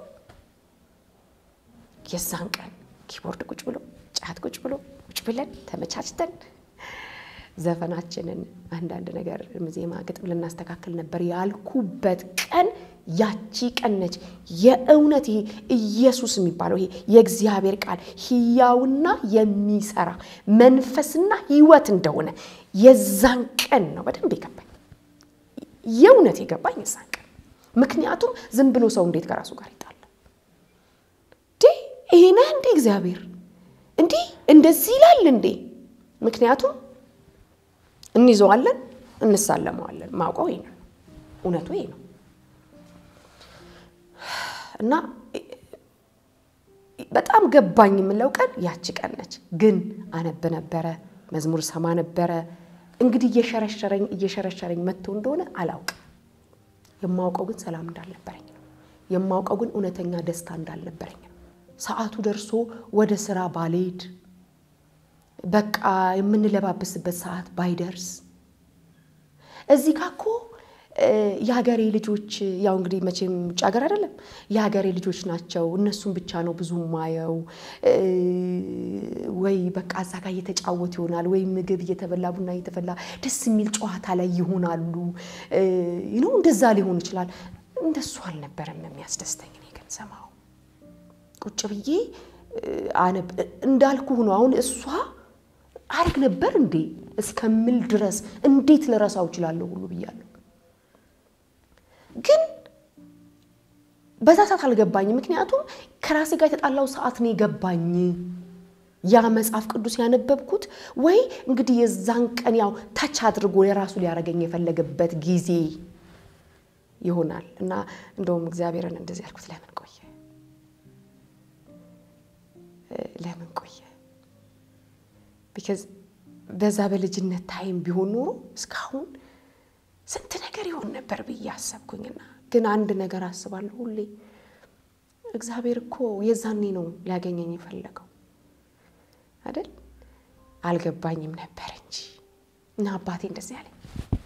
የዛን ቀን ኪቦርድ ቁጭ ብሎ ጫት ቁጭ ብሎ ቁጭ ብለን ተመቻችተን ዘፈናችንን አንዳንድ ነገር ዜማ ግጥም ልናስተካክል ነበር ያልኩበት ቀን ያቺ ቀን ነች። የእውነት ይሄ ኢየሱስ የሚባለው ይሄ የእግዚአብሔር ቃል ሕያውና የሚሰራ መንፈስና ሕይወት እንደሆነ የዛን ቀን ነው በደንብ የገባኝ። የእውነት የገባኝ የዛን ቀን። ምክንያቱም ዝም ብሎ ሰው እንዴት ከራሱ ጋር ይጣላል? ይሄ ነህ እንዴ እግዚአብሔር እንዲህ እንደዚህ ይላል እንዴ? ምክንያቱም እንይዘዋለን፣ እንሳለመዋለን። ማውቀው ይሄ ነው፣ እውነቱ ይሄ ነው። እና በጣም ገባኝ የምለው ቀን ያቺ ቀን ነች። ግን አነብ ነበረ፣ መዝሙር ሰማ ነበረ። እንግዲህ እየሸረሸረኝ እየሸረሸረኝ መጥቶ እንደሆነ አላውቅም። የማውቀው ግን ሰላም እንዳልነበረኝ ነው። የማውቀው ግን እውነተኛ ደስታ እንዳልነበረኝ ነው። ሰዓቱ ደርሶ ወደ ስራ ባልሄድ በቃ የምንለባበስበት ሰዓት ባይደርስ እዚህ ጋ እኮ የሀገሬ ልጆች ያው እንግዲህ መቼም ውጭ ሀገር አይደለም የሀገሬ ልጆች ናቸው። እነሱም ብቻ ነው ብዙ ማየው። ወይ በቃ እዛ ጋር እየተጫወቱ ይሆናል፣ ወይ ምግብ እየተበላ ቡና እየተፈላ ደስ የሚል ጨዋታ ላይ ይሆናሉ። ነው እንደዛ ሊሆን ይችላል። እንደሱ አልነበረም የሚያስደስተኝ። እኔ ግን ሰማው ቁጭ ብዬ አነብ እንዳልኩ ሆኖ አሁን እሷ አርግ ነበር እንዴ እስከምል ድረስ እንዴት ልረሳው እችላለሁ ሁሉ ብያለሁ። ግን በዛ ሰዓት አልገባኝም። ምክንያቱም ከራሴ ጋር የተጣላው ሰዓት ነው የገባኝ። ያ መጽሐፍ ቅዱስ ያነበብኩት ወይ እንግዲህ የዛን ቀን ያው ተች አድርጎ የራሱ ሊያደርገኝ የፈለገበት ጊዜ ይሆናል እና እንደውም እግዚአብሔርን እንደዚህ ያልኩት ለምን ቆየ ለምን ቆየ? ቢካዝ በዛ በልጅነት ታይም ቢሆን ኖሮ እስካሁን ስንት ነገር ይሆን ነበር ብዬ አሰብኩኝና፣ ግን አንድ ነገር አስባለሁ ሁሌ እግዚአብሔር እኮ የዛኔ ነው ሊያገኘኝ የፈለገው አይደል? አልገባኝም ነበር እንጂ እና አባቴ እንደዚህ አለኝ።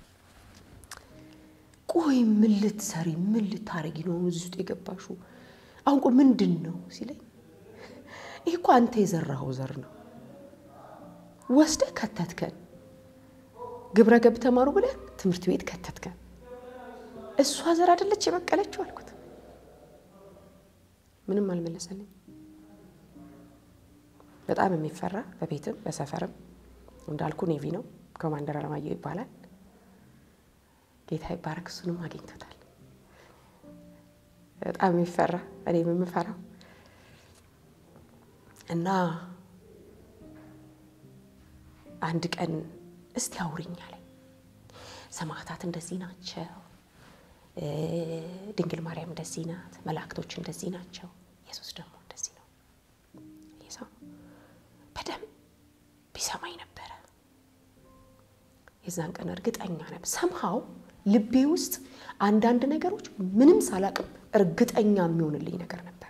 ቆይ ምን ልትሰሪ ምን ልታረጊ ነው እዚህ ውስጥ የገባሽው? አሁን ቆይ ምንድን ነው ሲለኝ፣ ይህ እኮ አንተ የዘራኸው ዘር ነው። ወስደህ ከተትከን፣ ግብረ ገብ ተማሩ ብለህ ትምህርት ቤት ከተትከን። እሷ ዘር አይደለች የበቀለችው አልኩት። ምንም አልመለሰልኝ። በጣም የሚፈራ በቤትም በሰፈርም እንዳልኩ ኔቪ ነው። ኮማንደር አለማየሁ ይባላል። ጌታ ይባረክ። እሱንም አግኝቶታል። በጣም የሚፈራ እኔም የምፈራው እና አንድ ቀን እስቲ አውሪኝ አለኝ። ሰማዕታት እንደዚህ ናቸው፣ ድንግል ማርያም እንደዚህ ናት፣ መላእክቶች እንደዚህ ናቸው፣ ኢየሱስ ደግሞ እንደዚህ ነው። ሰው በደንብ ቢሰማኝ ነበረ። የዛን ቀን እርግጠኛ ነበር ሰምሃው ልቤ ውስጥ አንዳንድ ነገሮች ምንም ሳላቅም እርግጠኛ የሚሆንልኝ ነገር ነበረ።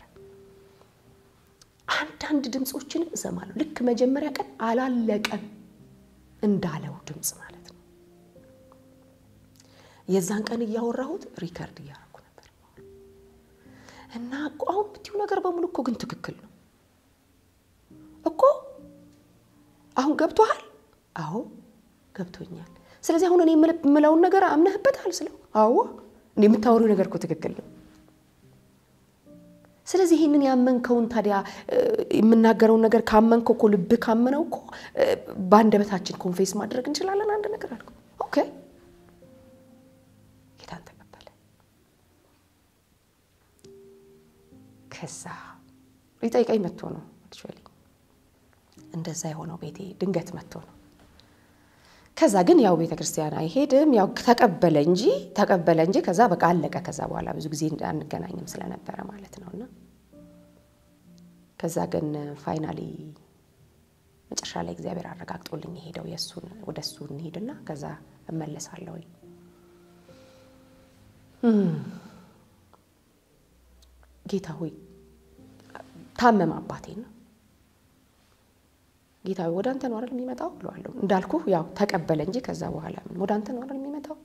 አንዳንድ ድምፆችንም እሰማለሁ። ልክ መጀመሪያ ቀን አላለቀም እንዳለው ድምፅ ማለት ነው። የዛን ቀን እያወራሁት ሪከርድ እያደረኩ ነበር እና አሁን ብትዩ ነገር በሙሉ እኮ ግን ትክክል ነው እኮ አሁን ገብቶሃል? አዎ ገብቶኛል። ስለዚህ አሁን እኔ የምለውን ነገር አምነህበታል ስለው፣ አዎ እንደ የምታወሪው ነገር እኮ ትክክል ነው። ስለዚህ ይህንን ያመንከውን ታዲያ የምናገረውን ነገር ካመንከው እኮ ልብህ ካመነው እኮ በአንደበታችን ኮንፌስ ማድረግ እንችላለን። አንድ ነገር አልኩ። ኦኬ ጌታን ተቀበለ። ከዛ ሊጠይቀኝ መጥቶ ነው አክቹዋሊ እንደዛ የሆነው ቤቴ ድንገት መጥቶ ነው። ከዛ ግን ያው ቤተ ክርስቲያን አይሄድም ያው ተቀበለ እንጂ ተቀበለ እንጂ ከዛ በቃ አለቀ። ከዛ በኋላ ብዙ ጊዜ አንገናኝም ስለነበረ ማለት ነው። እና ከዛ ግን ፋይናሊ መጨረሻ ላይ እግዚአብሔር አረጋግጦልኝ የሄደው የእሱን ወደ እሱ እንሄድና ከዛ እመለሳለሁ። ጌታ ሆይ ታመመ አባቴ ነው ጌታ ወደ አንተ ነው አይደል የሚመጣው ብለዋለሁ። እንዳልኩ ያው ተቀበለ እንጂ ከዛ በኋላ ወደ አንተ ነው አይደል የሚመጣው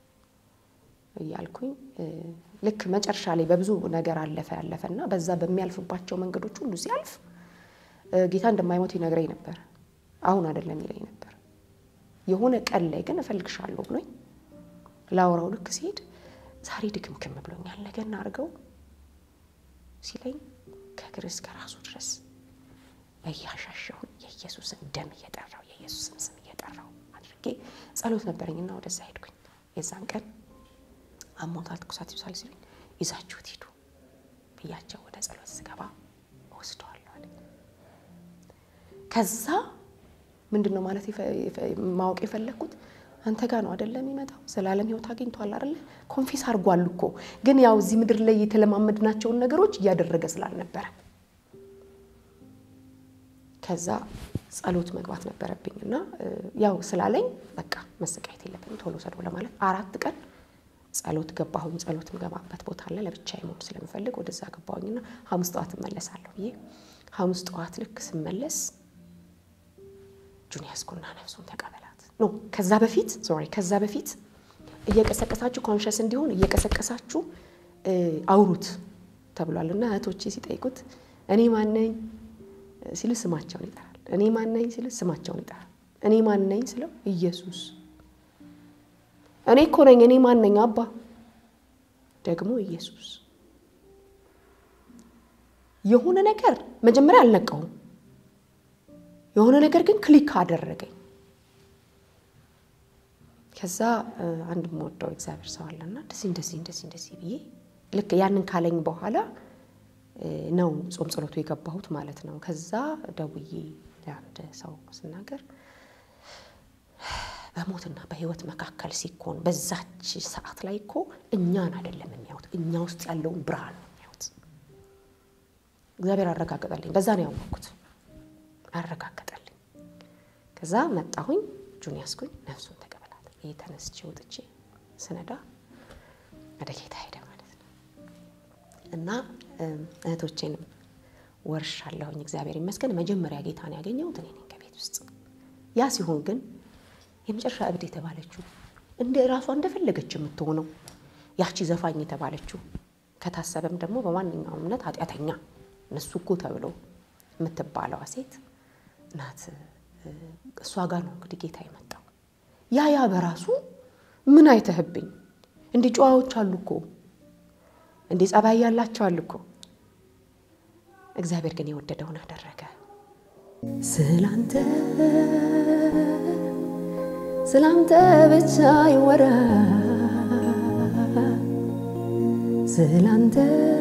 እያልኩኝ ልክ መጨረሻ ላይ በብዙ ነገር አለፈ ያለፈ እና በዛ በሚያልፍባቸው መንገዶች ሁሉ ሲያልፍ ጌታ እንደማይሞት ይነግረኝ ነበር። አሁን አይደለም ይለኝ ነበር። የሆነ ቀን ላይ ግን እፈልግሻለሁ ብሎኝ ላውራው ልክ ሲሄድ ዛሬ ድክምክም ብሎኛል ነገ እናድርገው ሲለኝ ከእግር እስከ ራሱ ድረስ እያሻሸሁኝ የኢየሱስን ደም እየጠራው የኢየሱስን ስም እየጠራው አድርጌ ጸሎት ነበረኝና ወደዛ ሄድኩኝ። የዛን ቀን አሞታል፣ ትኩሳት ይብሳል ሲሉኝ ይዛችሁት ሂዱ ብያቸው ወደ ጸሎት ስገባ እወስደዋለሁ አለ። ከዛ ምንድን ነው ማለት ማወቅ የፈለግኩት አንተ ጋር ነው አደለ የሚመጣው ዘላለም ሕይወት አግኝቷል አደለ ኮንፌስ አድርጓል እኮ ግን ያው እዚህ ምድር ላይ የተለማመድናቸውን ነገሮች እያደረገ ስላልነበረ ከዛ ጸሎት መግባት ነበረብኝ እና ያው ስላለኝ በቃ መሰቃየት የለብኝም ቶሎ ሰዶ ለማለት አራት ቀን ጸሎት ገባሁኝ። ጸሎት ምገባበት ቦታ አለ ለብቻዬ መሆን ስለምፈልግ ወደዛ ገባሁኝና ሐሙስ ጠዋት እመለሳለሁ ብዬ ሐሙስ ጠዋት ልክ ስመለስ እጁን ያዝኩና ነፍሱን ተቀበላት ኖ ከዛ በፊት ሶሪ ከዛ በፊት እየቀሰቀሳችሁ ኮንሸስ እንዲሆን እየቀሰቀሳችሁ አውሩት ተብሏል እና እህቶቼ ሲጠይቁት እኔ ማነኝ ሲል ስማቸውን ይጠራል። እኔ ማነኝ ሲል ስማቸውን ይጠራል። እኔ ማነኝ ስለው ኢየሱስ እኔ እኮ ነኝ። እኔ ማነኝ አባ ደግሞ ኢየሱስ። የሆነ ነገር መጀመሪያ አልነቃውም። የሆነ ነገር ግን ክሊክ አደረገኝ። ከዛ አንድ የምወደው እግዚአብሔር ሰው አለና እንደዚህ እንደዚህ እንደዚህ እንደዚህ ብዬ ልክ ያንን ካለኝ በኋላ ነው ጾም ጸሎቱ የገባሁት ማለት ነው። ከዛ ደውዬ ለአንድ ሰው ስናገር በሞትና በሕይወት መካከል ሲኮን በዛች ሰዓት ላይ እኮ እኛን አይደለም የሚያዩት፣ እኛ ውስጥ ያለውን ብርሃን ነው የሚያዩት። እግዚአብሔር አረጋገጠልኝ። በዛ ነው ያወቅኩት፣ አረጋገጠልኝ። ከዛ መጣሁኝ፣ እጁን ያስኩኝ፣ ነፍሱን ተቀበላት። ይህ ተነስቼ ወጥቼ ስነዳ ወደ ጌታ ሄደ ማለት ነው እና እህቶቼንም ወርሻለሁኝ። እግዚአብሔር ይመስገን። መጀመሪያ ጌታን ያገኘሁት እኔ ነኝ ከቤት ውስጥ ያ ሲሆን ግን የመጨረሻ እብድ የተባለችው እንደ ራሷ እንደፈለገች የምትሆነው ያቺ ዘፋኝ የተባለችው ከታሰበም ደግሞ በማንኛውም እምነት ኃጢአተኛ እነሱ እኮ ተብሎ የምትባለዋ ሴት ናት። እሷ ጋር ነው እንግዲህ ጌታ የመጣው። ያ ያ በራሱ ምን አይተህብኝ እንዲህ ጨዋዎች አሉ እኮ እንዲህ ጸባይ ያላቸው አሉ እኮ። እግዚአብሔር ግን የወደደውን አደረገ። ስላንተ ስላንተ ብቻ ይወራ ስላንተ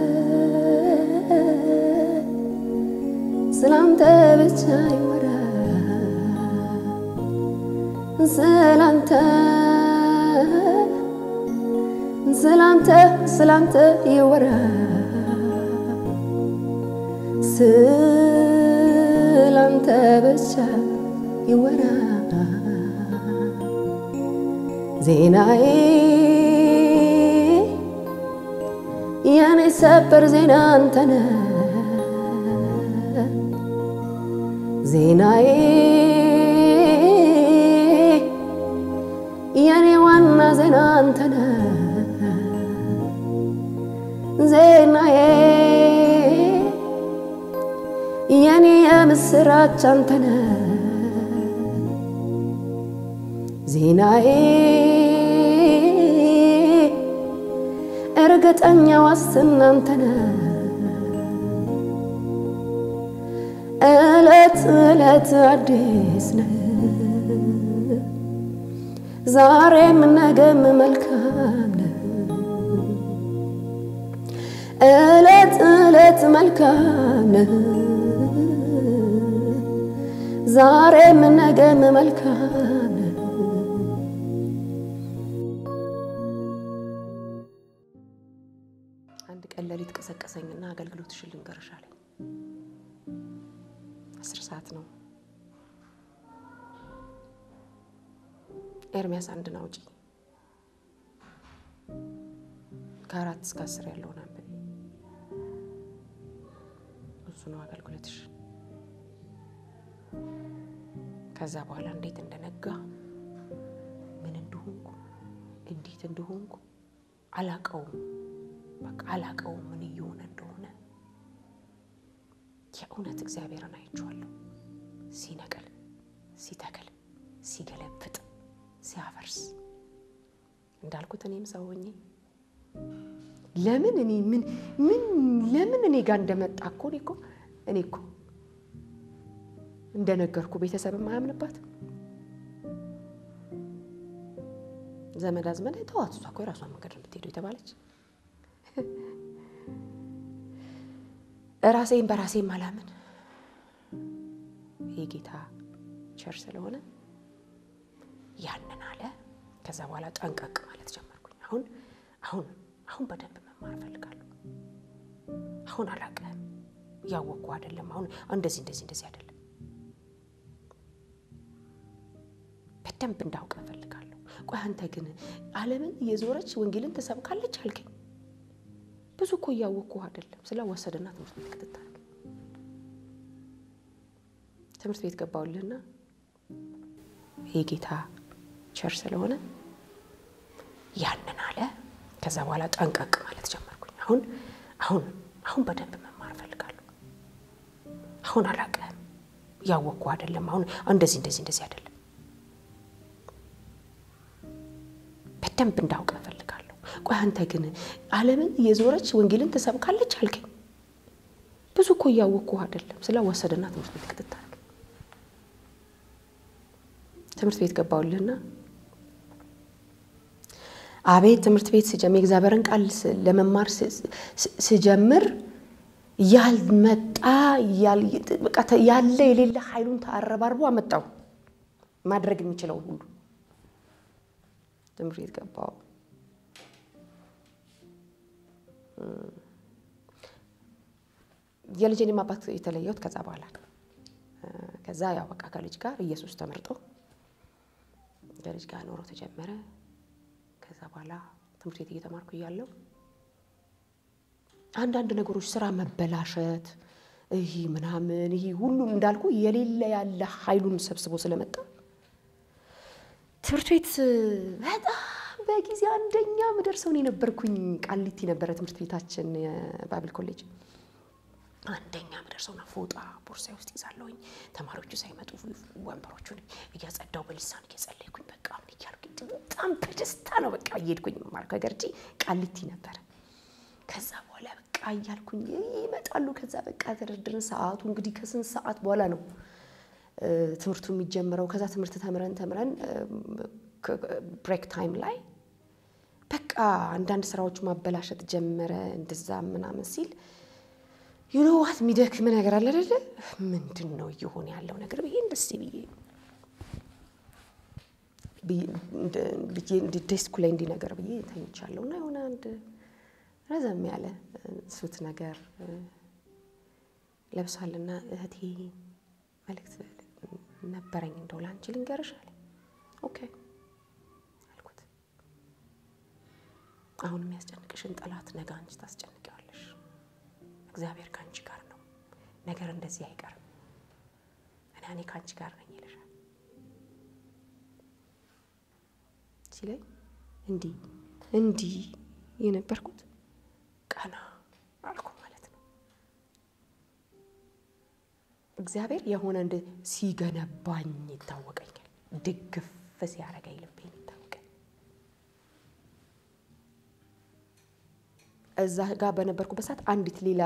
ስላንተ ብቻ ይወራ ስላንተ ስላንተ ስላንተ ይወራ ስላንተ ብቻ ይወራ ዜናዬ የኔ ሰበር ዜና አንተነ ዜናዬ የኔ ዋና ዜና አንተነ ዜናዬ የኔ የምስራች አንተነ ዜናዬ እርግጠኛ ዋስትና አንተነ እለት እለት አዲስ ነ ዛሬም ነገም መልካም ነ እለት እለት መልካም ነ ዛሬም ነገም መልካም ነ አንድ ቀን ሌሊት ቀሰቀሰኝና አገልግሎትሽን ልንገርሽ አለኝ። አስር ሰዓት ነው። ኤርሚያስ አንድን አውጪ ከአራት እስከ አስር ያለውን አንብቢ። እሱ ነው አገልግሎትሽ። ከዛ በኋላ እንዴት እንደነጋ ምን እንደሆንኩ እንዴት እንደሆንኩ አላቀውም። በቃ አላቀውም ምን እየሆነ እንደሆነ። የእውነት እግዚአብሔርን አይቼዋለሁ። ሲነቅል፣ ሲተክል፣ ሲገለብጥ፣ ሲያፈርስ እንዳልኩት እኔም ሰው ሆኜ ለምን እኔ ምን ምን ለምን እኔ ጋር እንደመጣ እኮ እኔ እኮ እኔ እኮ እንደነገርኩ ቤተሰብ የማያምንባት ዘመድ አዝመድ ተዋት፣ እሷ እኮ የራሷን መንገድ የምትሄደው የተባለች ራሴን በራሴ ማላምን ይህ ጌታ ቸር ስለሆነ ያንን አለ። ከዛ በኋላ ጠንቀቅ ማለት ጀመርኩኝ። አሁን አሁን አሁን በደንብ መማር እፈልጋለሁ። አሁን አላውቅም፣ እያወቅኩ አይደለም። አሁን እንደዚህ እንደዚህ እንደዚህ አይደለም፣ በደንብ እንዳውቅ እፈልጋለሁ። ቆይ አንተ ግን ዓለምን እየዞረች ወንጌልን ትሰብካለች አልከኝ። ብዙ እኮ እያወቅኩ አይደለም። ስለወሰደና ትምህርት ቤት ክትታል ትምህርት ቤት ገባሁልህና ይህ ጌታ ቸር ስለሆነ ያንን አለ። ከዛ በኋላ ጠንቀቅ ማለት ጀመርኩኝ። አሁን አሁን አሁን በደንብ መማር እፈልጋለሁ። አሁን አላውቅም፣ እያወቅኩ አይደለም። አሁን እንደዚህ እንደዚህ እንደዚህ አይደለም፣ በደንብ እንዳውቅ እፈልጋለሁ። ቆይ አንተ ግን ዓለምን እየዞረች ወንጌልን ትሰብካለች አልከኝ። ብዙ እኮ እያወቅኩ አይደለም። ስለወሰደና ትምህርት ቤት ክትታል ትምህርት ቤት ገባሁልህና አቤት ትምህርት ቤት ስጀምር የእግዚአብሔርን ቃል ለመማር ስጀምር ያልመጣ ያለ የሌለ ኃይሉን ተአረባርቦ አመጣው ማድረግ የሚችለውን ሁሉ ትምህርት ቤት ገባሁ። የልጄንም አባት የተለየሁት ከዛ በኋላ ከዛ ያው በቃ ከልጅ ጋር ኢየሱስ ተመርጦ ከልጅ ጋር ኖሮ ተጀመረ። ከዛ በኋላ ትምህርት ቤት እየተማርኩ እያለሁ አንዳንድ ነገሮች ስራ መበላሸት ይህ ምናምን ይህ ሁሉም እንዳልኩ የሌለ ያለ ኃይሉን ሰብስቦ ስለመጣ ትምህርት ቤት በጣም በጊዜ አንደኛ ምደርሰው እኔ ነበርኩኝ። ቃሊቲ ነበረ ትምህርት ቤታችን የባብል ኮሌጅ አንደኛ ምደርሰውና ፎጣ ቦርሳዬ ውስጥ ይዛለሁኝ። ተማሪዎቹ ሳይመጡ ወንበሮቹን እያጸዳው በልሳን እየጸለይኩኝ በቃ ምን እያልኩኝ በጣም በደስታ ነው በቃ እየሄድኩኝ ማለት ከገርጂ ቃሊቲ ነበረ። ከዛ በኋላ በቃ እያልኩኝ ይመጣሉ። ከዛ በቃ ተደርድርን። ሰዓቱ እንግዲህ ከስንት ሰዓት በኋላ ነው ትምህርቱ የሚጀምረው። ከዛ ትምህርት ተምረን ተምረን ብሬክ ታይም ላይ በቃ አንዳንድ ስራዎች ማበላሸት ጀመረ። እንደዛ ምናምን ሲል ዩኖዋት የሚደክም ነገር አለ አይደለ? ምንድን ነው እየሆነ ያለው ነገር ብዬ እንደስ ብዬ ዴስኩ ላይ እንዲህ ነገር ብዬ ተኝቻለሁ እና የሆነ አንድ ረዘም ያለ ሱት ነገር ለብሷልና እህቴ መልእክት ነበረኝ እንደው ላንቺ ልንገርሽ አለ። ኦኬ አልኩት። አሁን የሚያስጨንቅሽን ጠላት ነገ አንቺ ታስጨንቂዋለሽ። እግዚአብሔር ከአንቺ ጋር ነው። ነገር እንደዚህ አይቀርም እና እኔ ከአንቺ ጋር ነኝ ይልሻል ሲለኝ እንዲህ እንዲህ የነበርኩት ቀና አልኩ ማለት ነው። እግዚአብሔር የሆነ እንደ ሲገነባኝ ይታወቀኛል። ድግፍ ሲያደርገኝ ልቤን ይታወቀኝ። እዛ ጋር በነበርኩበት ሰዓት አንዲት ሌላ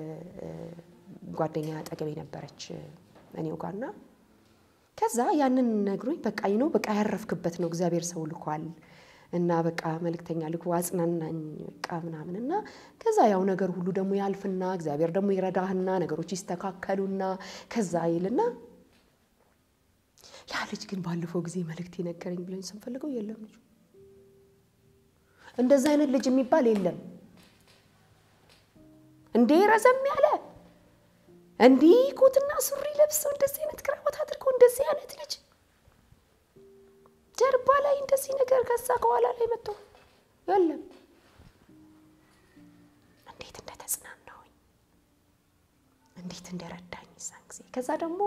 ጓደኛ አጠገቤ ነበረች እኔው ጋርና ከዛ ያንን ነግሮኝ በቃ ነው በቃ ያረፍክበት ነው እግዚአብሔር ሰው ልኳል እና በቃ መልእክተኛ ልኮ አጽናናኝ በቃ ምናምን እና ከዛ ያው ነገር ሁሉ ደግሞ ያልፍና እግዚአብሔር ደግሞ ይረዳህና ነገሮች ይስተካከሉና ከዛ ይልና ያ ልጅ ግን ባለፈው ጊዜ መልእክት የነገረኝ ብለን ስንፈልገው የለም ልጁ እንደዛ አይነት ልጅ የሚባል የለም እንዴ ረዘም ያለ እንዲህ ኮትና ሱሪ ለብሰው እንደዚህ አይነት ክራባት አድርገው እንደዚህ አይነት ልጅ ጀርባ ላይ እንደዚህ ነገር ከዛ ከኋላ ላይ መጥቶ የለም። እንዴት እንደተጽናናሁኝ እንዴት እንደረዳኝ እዛን ጊዜ። ከዛ ደግሞ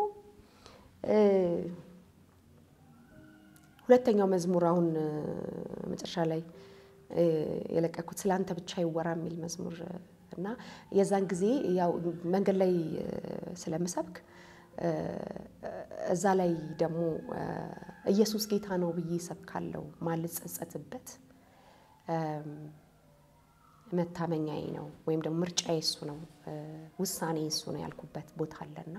ሁለተኛው መዝሙር አሁን መጨረሻ ላይ የለቀኩት ስለ አንተ ብቻ ይወራ የሚል መዝሙር እና የዛን ጊዜ ያው መንገድ ላይ ስለምሰብክ እዛ ላይ ደግሞ ኢየሱስ ጌታ ነው ብዬ ሰብካለሁ። ማልጸጸትበት መታመኛዬ ነው ወይም ደግሞ ምርጫዬ እሱ ነው፣ ውሳኔ እሱ ነው ያልኩበት ቦታ አለና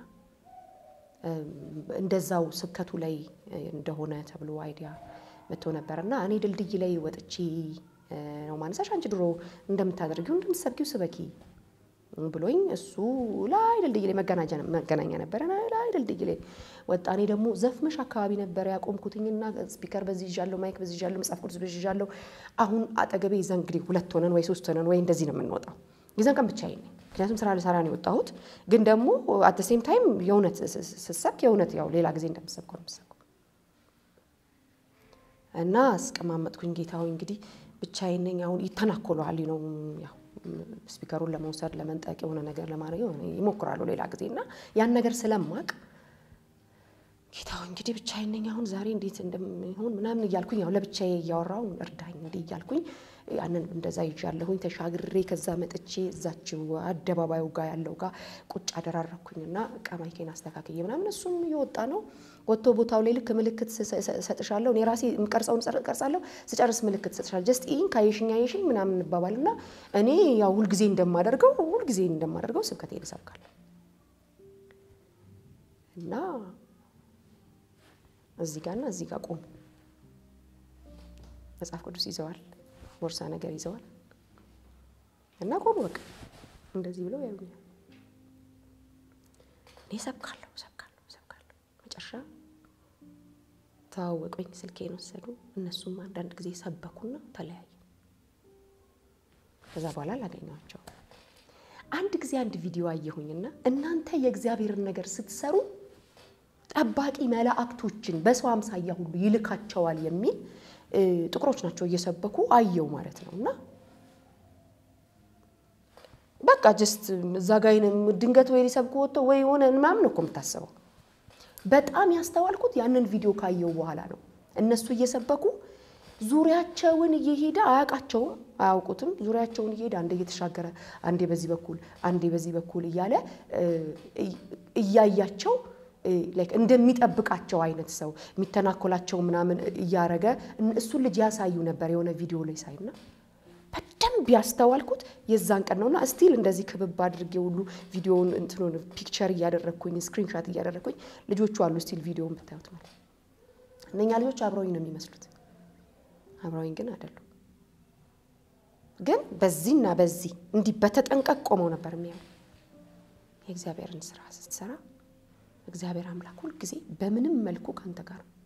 እንደዛው ስብከቱ ላይ እንደሆነ ተብሎ አይዲያ መጥቶ ነበር እና እኔ ድልድይ ላይ ወጥቼ ነው ማነሳሽ፣ አንቺ ድሮ እንደምታደርጊው እንደምትሰብኪው ስበኪ ብሎኝ እሱ ላይ ድልድይ ላይ መገናኛ ነበረ። ላይ ድልድይ ላይ ወጣ። እኔ ደግሞ ዘፍመሽ አካባቢ ነበረ ያቆምኩትኝና ስፒከር በዚህ ይዣለሁ፣ ማይክ በዚህ ይዣለሁ፣ መጽሐፍ ቅዱስ በዚህ ይዣለሁ። አሁን አጠገቤ የዛን እንግዲህ ሁለት ሆነን ወይ ሶስት ሆነን ወይ እንደዚህ ነው የምንወጣው። የዛን ቀን ብቻዬን ነኝ፣ ምክንያቱም ስራ ልሰራ ነው የወጣሁት። ግን ደግሞ አት ሴም ታይም የእውነት ስሰብክ የእውነት ያው ሌላ ጊዜ እንደምሰብከው ነው የምሰብከው እና አስቀማመጥኩኝ። ጌታ ሆይ እንግዲህ ብቻዬን ነኝ። አሁን ይተናኮለዋል ነው ያው ስፒከሩን ለመውሰድ ለመንጠቅ የሆነ ነገር ለማድረግ ይሞክራሉ ሌላ ጊዜ እና ያን ነገር ስለማቅ ጌታው እንግዲህ ብቻዬን ነኝ አሁን ዛሬ እንዴት እንደሚሆን ምናምን እያልኩኝ ያው ለብቻዬ እያወራው እርዳኝ እንዲህ እያልኩኝ ያንን እንደዛ ይዣለሁኝ ተሻግሬ ከዛ መጥቼ እዛችው አደባባዩ ጋር ያለው ጋር ቁጭ አደራረኩኝና እቃ ማይኬን አስተካክዬ ምናምን እሱም እየወጣ ነው ወጥቶ ቦታው ላይ ልክ ምልክት ሰጥሻለሁ እኔ ራሴ የምቀርጸውን ቀርጻለሁ ስጨርስ ምልክት ሰጥሻለሁ ጀስት ይህን ካየሽኝ አየሽኝ ምናምን እንባባልና እኔ ያው ሁልጊዜ እንደማደርገው ሁልጊዜ እንደማደርገው ስብከቴን እሰብካለሁ እና እዚህ ጋርና እዚህ ጋር ቆሙ መጽሐፍ ቅዱስ ይዘዋል ቦርሳ ነገር ይዘዋል እና ቆሙ በቃ እንደዚህ ብለው ያዩኛል እኔ ሰብካለሁ ሰብካለሁ ሰብካለሁ መጨረሻ ተዋወቁኝ ስልኬን ወሰዱ እነሱም አንዳንድ ጊዜ ሰበኩና ተለያየ ከዛ በኋላ አላገኘኋቸው አንድ ጊዜ አንድ ቪዲዮ አየሁኝና እናንተ የእግዚአብሔርን ነገር ስትሰሩ ጠባቂ መላእክቶችን በሰው አምሳያ ሁሉ ይልካቸዋል የሚል ጥቁሮች ናቸው እየሰበኩ አየው ማለት ነው። እና በቃ ጀስት እዛ ጋ ድንገት ወይ ሊሰብኩ ወጥቶ ወይ የሆነ ምናምን እኮ የምታስበው። በጣም ያስተዋልኩት ያንን ቪዲዮ ካየው በኋላ ነው። እነሱ እየሰበኩ ዙሪያቸውን እየሄደ አያውቃቸውም፣ አያውቁትም። ዙሪያቸውን እየሄደ አንዴ እየተሻገረ አንዴ በዚህ በኩል አንዴ በዚህ በኩል እያለ እያያቸው እንደሚጠብቃቸው አይነት ሰው የሚተናኮላቸው ምናምን እያረገ እሱን ልጅ ያሳዩ ነበር የሆነ ቪዲዮ ላይ ሳይና በደንብ ያስተዋልኩት የዛን ቀን ነውና ስቲል እንደዚህ ክብብ አድርጌ ሁሉ ቪዲዮውን እንትኑን ፒክቸር እያደረግኩኝ ስክሪንሻት እያደረግኩኝ ልጆቹ አሉ ስቲል ቪዲዮውን ብታዩት ማለት እነኛ ልጆች አብረውኝ ነው የሚመስሉት አብረውኝ ግን አይደሉም ግን በዚህና በዚህ እንዲህ በተጠንቀቅ ቆመው ነበር የሚያዩ የእግዚአብሔርን ስራ ስትሰራ እግዚአብሔር አምላክ ሁልጊዜ በምንም መልኩ ከአንተ ጋር ነው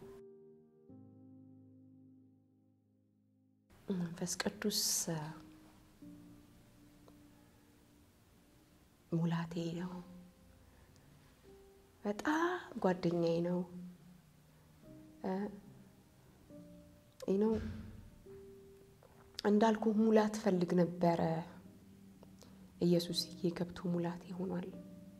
መንፈስ ቅዱስ ሙላቴ ነው። በጣም ጓደኛዬ ነው። ነው እንዳልኩ ሙላት ፈልግ ነበረ። ኢየሱስዬ ገብቶ ሙላቴ ሆኗል።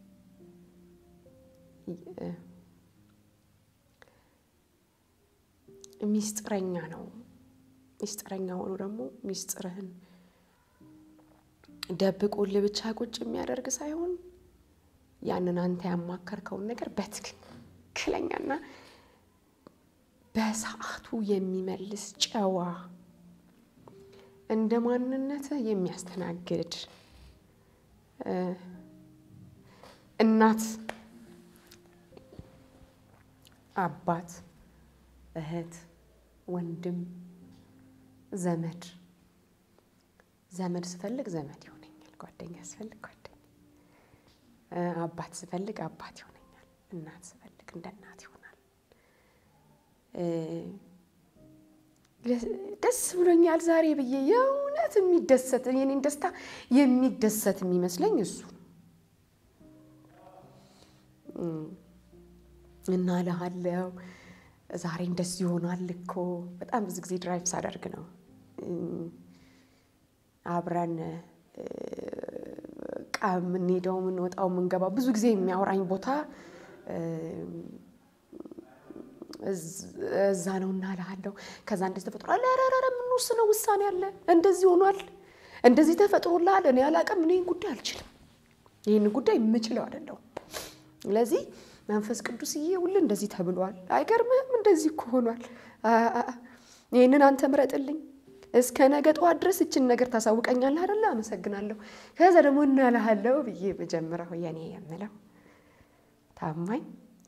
ሚስጥረኛ ነው። ሚስጥረኛ ሆኖ ደግሞ ሚስጥርህን ደብቆልህ ብቻ ቁጭ የሚያደርግ ሳይሆን ያንን አንተ ያማከርከውን ነገር በትክክለኛና በሰዓቱ የሚመልስ ጨዋ፣ እንደ ማንነትህ የሚያስተናግድ እናት፣ አባት፣ እህት፣ ወንድም ዘመድ ዘመድ ስፈልግ ዘመድ ይሆነኛል። ጓደኛ ስፈልግ ጓደኛ፣ አባት ስፈልግ አባት ይሆነኛል። እናት ስፈልግ እንደ እናት ይሆናል። ደስ ብሎኛል ዛሬ ብዬ የእውነት የሚደሰት የኔን ደስታ የሚደሰት የሚመስለኝ እሱ እና እልሃለሁ ዛሬ እንደዚህ ይሆናል እኮ በጣም ብዙ ጊዜ ድራይቭ ሳደርግ ነው አብረን ዕቃ የምንሄደው የምንወጣው የምንገባው ብዙ ጊዜ የሚያወራኝ ቦታ እዛ ነው እና እልሃለሁ። ከዛ እንደዚህ ተፈጥሯል። ኧረ የምንወስነው ውሳኔ አለ። እንደዚህ ሆኗል፣ እንደዚህ ተፈጥሮልሃል። እኔ አላውቅም። እኔ ጉዳይ አልችልም። ይህን ጉዳይ የምችለው አይደለሁም። ስለዚህ መንፈስ ቅዱስዬ ሁሉ እንደዚህ ተብሏል። አይገርምህም? እንደዚህ እኮ ሆኗል። ይህንን አንተ ምረጥልኝ እስከ ነገ ጠዋት ድረስ እችን ነገር ታሳውቀኛለህ አይደለ? አመሰግናለሁ። ከዛ ደግሞ እናልሃለሁ ብዬ መጀመሪያው የኔ የምለው ታማኝ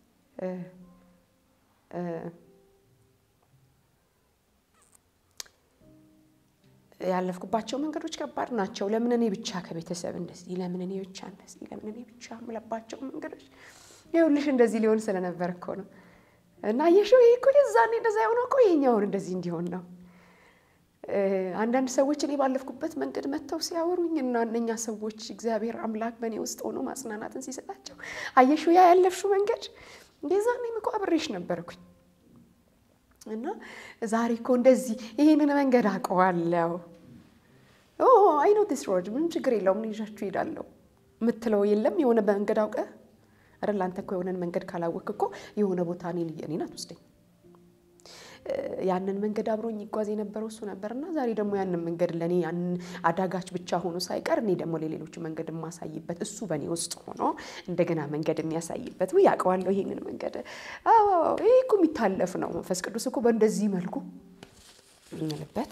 ያለፍኩባቸው መንገዶች ከባድ ናቸው። ለምን እኔ ብቻ ከቤተሰብ እንደዚህ፣ ለምን እኔ ብቻ እንደዚህ፣ ለምን እኔ ብቻ የምለባቸው መንገዶች ይኸውልሽ እንደዚህ ሊሆን ስለነበር እኮ ነው። እና የሽው ይህ እኮ የዛኔ እንደዛ የሆነው እኮ ይሄኛውን እንደዚህ እንዲሆን ነው። አንዳንድ ሰዎች እኔ ባለፍኩበት መንገድ መጥተው ሲያወሩኝ እና እነኛ ሰዎች እግዚአብሔር አምላክ በእኔ ውስጥ ሆኖ ማጽናናትን ሲሰጣቸው አየሽው ያ ያለፍሽው መንገድ የዛኔም እኮ አብሬሽ ነበርኩኝ እና ዛሬ እኮ እንደዚህ ይህንን መንገድ አውቀዋለሁ። አይ ኖ ዲስ ሮድ ምንም ችግር የለውም ይዣችሁ እሄዳለሁ የምትለው የለም። የሆነ መንገድ አውቀ አይደል? አንተ እኮ የሆነን መንገድ ካላወቅ እኮ የሆነ ቦታ እኔን አትወስደኝ። ያንን መንገድ አብሮኝ ይጓዝ የነበረው እሱ ነበር እና ዛሬ ደግሞ ያንን መንገድ ለእኔ ያንን አዳጋች ብቻ ሆኖ ሳይቀር እኔ ደግሞ ለሌሎቹ መንገድ የማሳይበት እሱ በእኔ ውስጥ ሆኖ እንደገና መንገድ የሚያሳይበት ውይ ያውቀዋለሁ ይሄንን መንገድ። አዎ ይሄ እኮ የሚታለፍ ነው። መንፈስ ቅዱስ እኮ በእንደዚህ መልኩ የሚልበት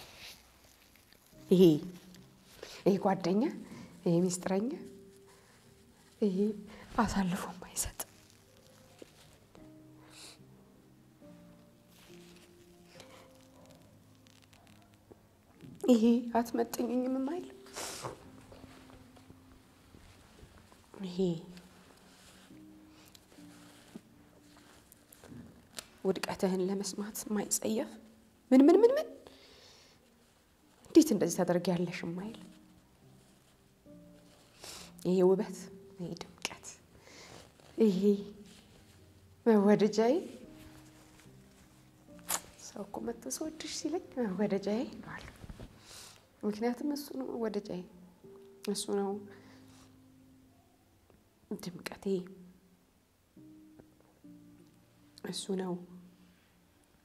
ይሄ ይሄ ጓደኛ፣ ይሄ ሚስጥረኛ፣ ይሄ አሳልፎ ማይሰጥ ይሄ አትመጥኝም የማይል ይሄ ውድቀትህን ለመስማት ማይጸየፍ ምን ምን ምን ምን እንዴት እንደዚህ ታደርጊያለሽ የማይል ይሄ ውበት፣ ይሄ ድምቀት፣ ይሄ መወደጃዬ ሰው እኮ መጥቶ ስወድሽ ሲለኝ መወደጃዬ ይለዋል። ምክንያቱም እሱ ነው ወደጃዬ፣ እሱ ነው ድምቀቴ፣ እሱ ነው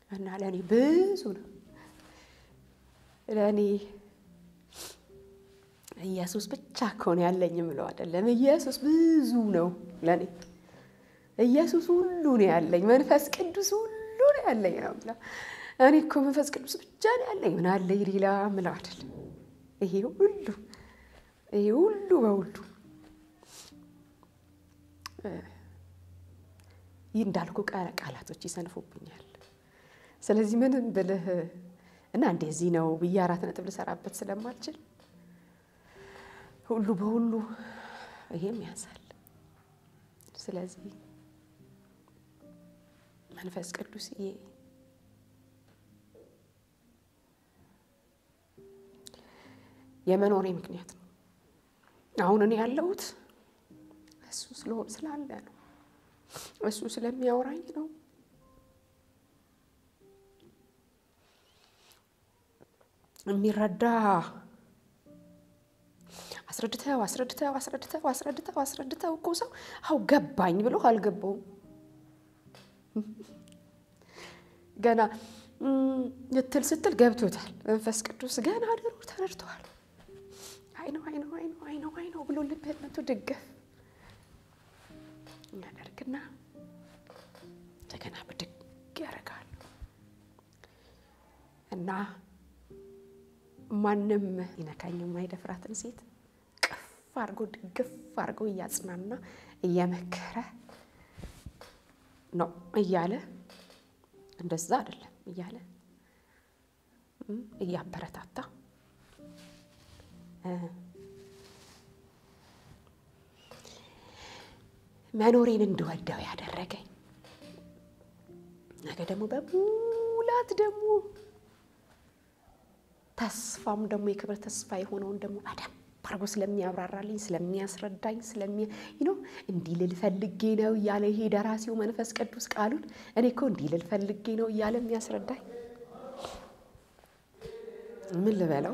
እና ለእኔ ብዙ ነው። ለእኔ ኢየሱስ ብቻ እኮ ነው ያለኝ የምለው አይደለም። ኢየሱስ ብዙ ነው ለእኔ። ኢየሱስ ሁሉ ነው ያለኝ። መንፈስ ቅዱስ ሁሉ ነው ያለኝ ነው የምለው። እኔ እኮ መንፈስ ቅዱስ ብቻ ነው ያለኝ ምን አለኝ ሌላ የምለው አይደለም። ይሄ ሁሉ ይሄ ሁሉ በሁሉ ይህ እንዳልኩ ቃላቶች ይሰንፉብኛል። ስለዚህ ምንም ብልህ እና እንደዚህ ነው ብዬ አራት ነጥብ ልሰራበት ስለማልችል ሁሉ በሁሉ ይሄም ያንሳል። ስለዚህ መንፈስ ቅዱስ የመኖሬ ምክንያት ነው። አሁን እኔ ያለሁት እሱ ስለሆን ስላለ ነው። እሱ ስለሚያወራኝ ነው። የሚረዳ አስረድተው አስረድተው አስረድተው አስረድተው አስረድተው እኮ ሰው አው ገባኝ ብሎ አልገባውም። ገና ልትል ስትል ገብቶታል። መንፈስ ቅዱስ ገና ድሮ ተረድተዋል። አይ ነው አይ ነው አይ ነው አይ ነው አይ ነው ብሎ ልብህን መቶ ድገፍ ያደርግና እንደገና ብድግ ያደርጋል እና ማንም ይነካኝ የማይደፍራትን ሴት ቅፍ አድርጎ ድግፍ አድርጎ እያጽናና እየመከረ ነው እያለ እንደዛ አይደለም እያለ እያበረታታ መኖሬን እንድወደው ያደረገኝ ነገ ደግሞ በሙላት ደግሞ ተስፋም ደግሞ የክብር ተስፋ የሆነውን ደግሞ በደንብ አድርጎ ስለሚያብራራልኝ ስለሚያስረዳኝ ስለሚ ነው እንዲህ ልል ፈልጌ ነው እያለ ይሄ ደራሲው መንፈስ ቅዱስ ቃሉን እኔ እኮ እንዲህ ልል ፈልጌ ነው እያለ የሚያስረዳኝ ምን ልበለው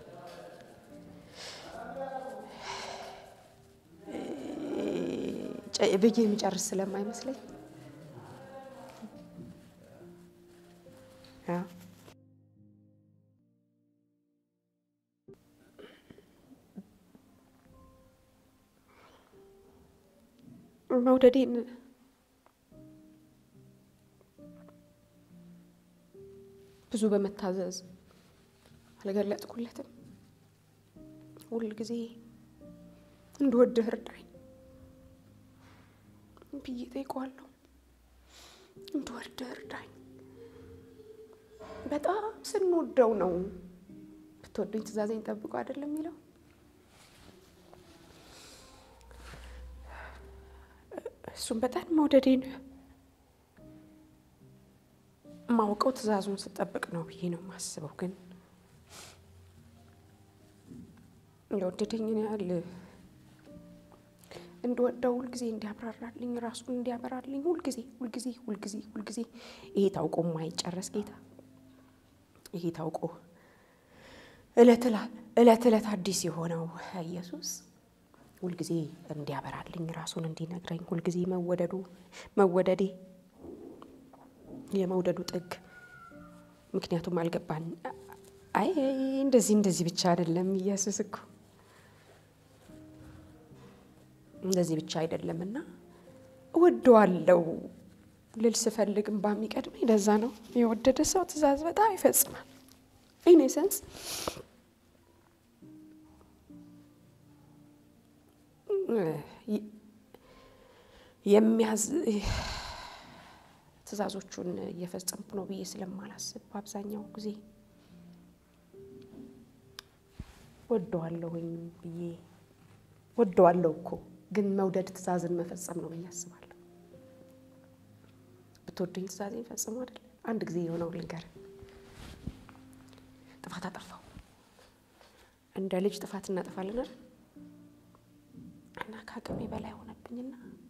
ብዬ የሚጨርስ ስለማይመስለኝ መውደዴን ብዙ በመታዘዝ አልገለጥኩለትም። ሁል ጊዜ እንድወድህ እርዳኝ ብዬ ጠይቀዋለሁ። እንድወድህ እርዳኝ። በጣም ስንወደው ነው ብትወዱኝ ትእዛዜን ጠብቁ አይደለም የሚለው እሱም በጣም መውደዴን ማውቀው ትእዛዙን ስጠብቅ ነው ብዬ ነው የማስበው። ግን የወደደኝን ያህል እንደወደው ሁልጊዜ እንዲያብራራልኝ ራሱን እንዲያበራልኝ ሁልጊዜ ሁልጊዜ ሁልጊዜ ሁልጊዜ ይሄ ታውቆ የማይጨረስ ጌታ ይሄ ታውቆ እለት እለት አዲስ የሆነው ኢየሱስ ሁልጊዜ እንዲያበራልኝ ራሱን እንዲነግረኝ ሁልጊዜ መወደዱ መወደዴ የመውደዱ ጥግ ምክንያቱም አልገባን። አይ እንደዚህ እንደዚህ ብቻ አይደለም ኢየሱስ እኮ እንደዚህ ብቻ አይደለም እና እወደዋለሁ ልል ስፈልግ እምባ የሚቀድመኝ ለዛ ነው። የወደደ ሰው ትእዛዝ በጣም ይፈጽማል። ኢን ሴንስ የሚያዝ ትእዛዞቹን እየፈጸምኩ ነው ብዬ ስለማላስብ በአብዛኛው ጊዜ ወደዋለሁኝ ብዬ ወደዋለሁ እኮ ግን መውደድ ትእዛዝን መፈጸም ነው ብዬ አስባለሁ። ብትወዱኝ ትእዛዜን ፈጽሙ አይደል? አንድ ጊዜ የሆነው ልንገር። ጥፋት አጠፋው። እንደ ልጅ ጥፋት እናጠፋለን አይደል? እና ከአቅሜ በላይ ሆነብኝና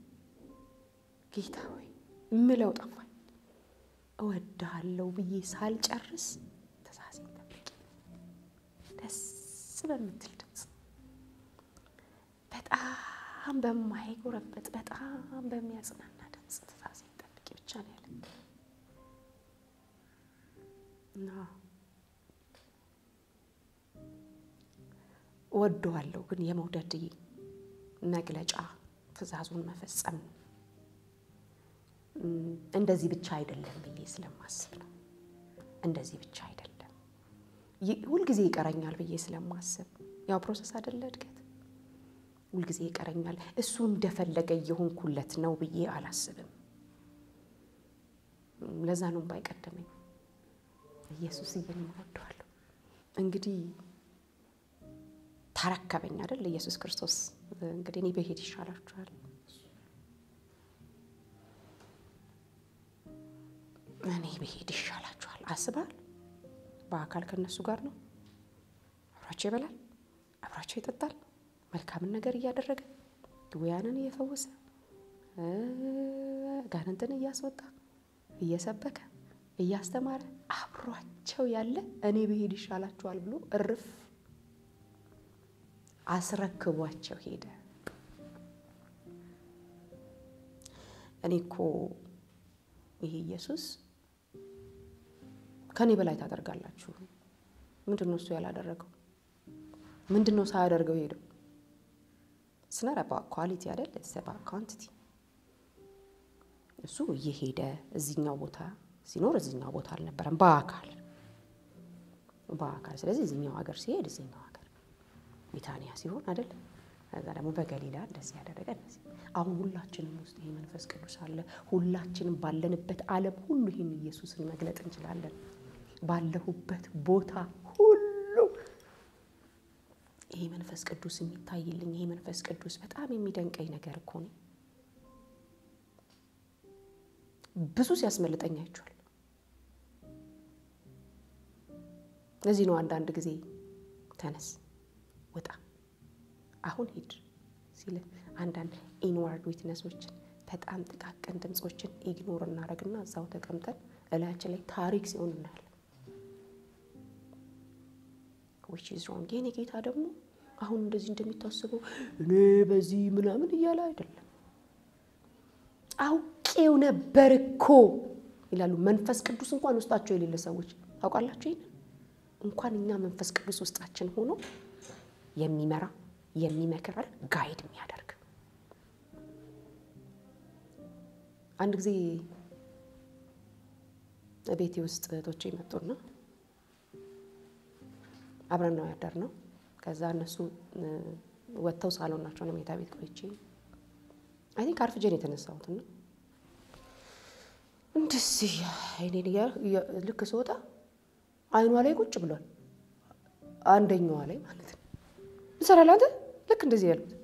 ጌታ ሆይ ምለው ጠፋኝ። እወድሃለሁ ብዬ ሳልጨርስ ትእዛዜን ጠብቂ፣ ደስ በምትል ድምፅ፣ በጣም በማይጎረበጥ በጣም በሚያጽናና ድምፅ ትእዛዜን ጠብቂ ብቻ ነው ያለ። እና እወደዋለሁ ግን የመውደድ መግለጫ ትዕዛዙን መፈጸም እንደዚህ ብቻ አይደለም ብዬ ስለማስብ ነው። እንደዚህ ብቻ አይደለም ሁልጊዜ ይቀረኛል ብዬ ስለማስብ ያው ፕሮሰስ አይደለ እድገት ሁልጊዜ ይቀረኛል እሱ እንደፈለገ እየሆንኩለት ነው ብዬ አላስብም። ለዛ ነው ባይቀደመኝ ኢየሱስ እየን እወደዋለሁ። እንግዲህ ታረከበኝ አይደል ኢየሱስ ክርስቶስ። እንግዲህ እኔ በሄድ ይሻላችኋል። እኔ በሄድ ይሻላችኋል። አስባል በአካል ከነሱ ጋር ነው። አብሯቸው ይበላል፣ አብሯቸው ይጠጣል፣ መልካምን ነገር እያደረገ ድውያንን እየፈወሰ ጋንንትን እያስወጣ እየሰበከ እያስተማረ አብሯቸው ያለ እኔ ብሄድ ይሻላችኋል ብሎ እርፍ አስረክቧቸው ሄደ። እኔ እኮ ይሄ ኢየሱስ ከኔ በላይ ታደርጋላችሁ። ምንድን ነው እሱ ያላደረገው? ምንድን ነው ሳያደርገው ሄደው? ስነረባ ኳሊቲ አይደል ሰባ ኳንቲቲ እሱ እየሄደ እዚኛው ቦታ ሲኖር እዚኛው ቦታ አልነበረም፣ በአካል በአካል ስለዚህ እዚኛው ሀገር ሲሄድ እዚኛው ሀገር ቢታንያ ሲሆን አይደል ከዛ ደግሞ በገሊላ እንደዚህ ያደረገ እንደዚህ። አሁን ሁላችንም ውስጥ ይሄ መንፈስ ቅዱስ አለ። ሁላችንም ባለንበት ዓለም ሁሉ ይህን ኢየሱስን መግለጥ እንችላለን። ባለሁበት ቦታ ሁሉ ይሄ መንፈስ ቅዱስ የሚታይልኝ ይሄ መንፈስ ቅዱስ በጣም የሚደንቀኝ ነገር እኮ ነው። ብዙ ሲያስመልጠኝ አይቼዋለሁ። ለዚህ ነው አንዳንድ ጊዜ ተነስ ውጣ አሁን ሂድ ሲል አንዳንድ ኢንዋርድ ዊትነሶችን በጣም ጥቃቅን ድምፆችን ኢግኖር እናደርግና እዛው ተቀምጠን እላያችን ላይ ታሪክ ሲሆን እናያለን። ዊች ኢዝ ሮንግ። የኔ ጌታ ደግሞ አሁን እንደዚህ እንደሚታስበው እኔ በዚህ ምናምን እያለ አይደለም። አውቄው ነበር እኮ ይላሉ። መንፈስ ቅዱስ እንኳን ውስጣቸው የሌለ ሰዎች ታውቃላችሁ። ይህን እንኳን እኛ መንፈስ ቅዱስ ውስጣችን ሆኖ የሚመራ የሚመክር ጋይድ የሚያደርግ አንድ ጊዜ ቤቴ ውስጥ እህቶቼ መጡና አብረን ነው ያደርነው። ከዛ እነሱ ወጥተው ሳሎን ናቸው ነው ሜታ ቤት ቆይቼ አይ ቲንክ አርፍጄን የተነሳሁት እና እንደዚህ አይኔን ልክ ስወጣ አይኗ ላይ ቁጭ ብሏል። አንደኛዋ ላይ ማለት ነው። እንሰራለን አንተ ልክ እንደዚህ ያሉት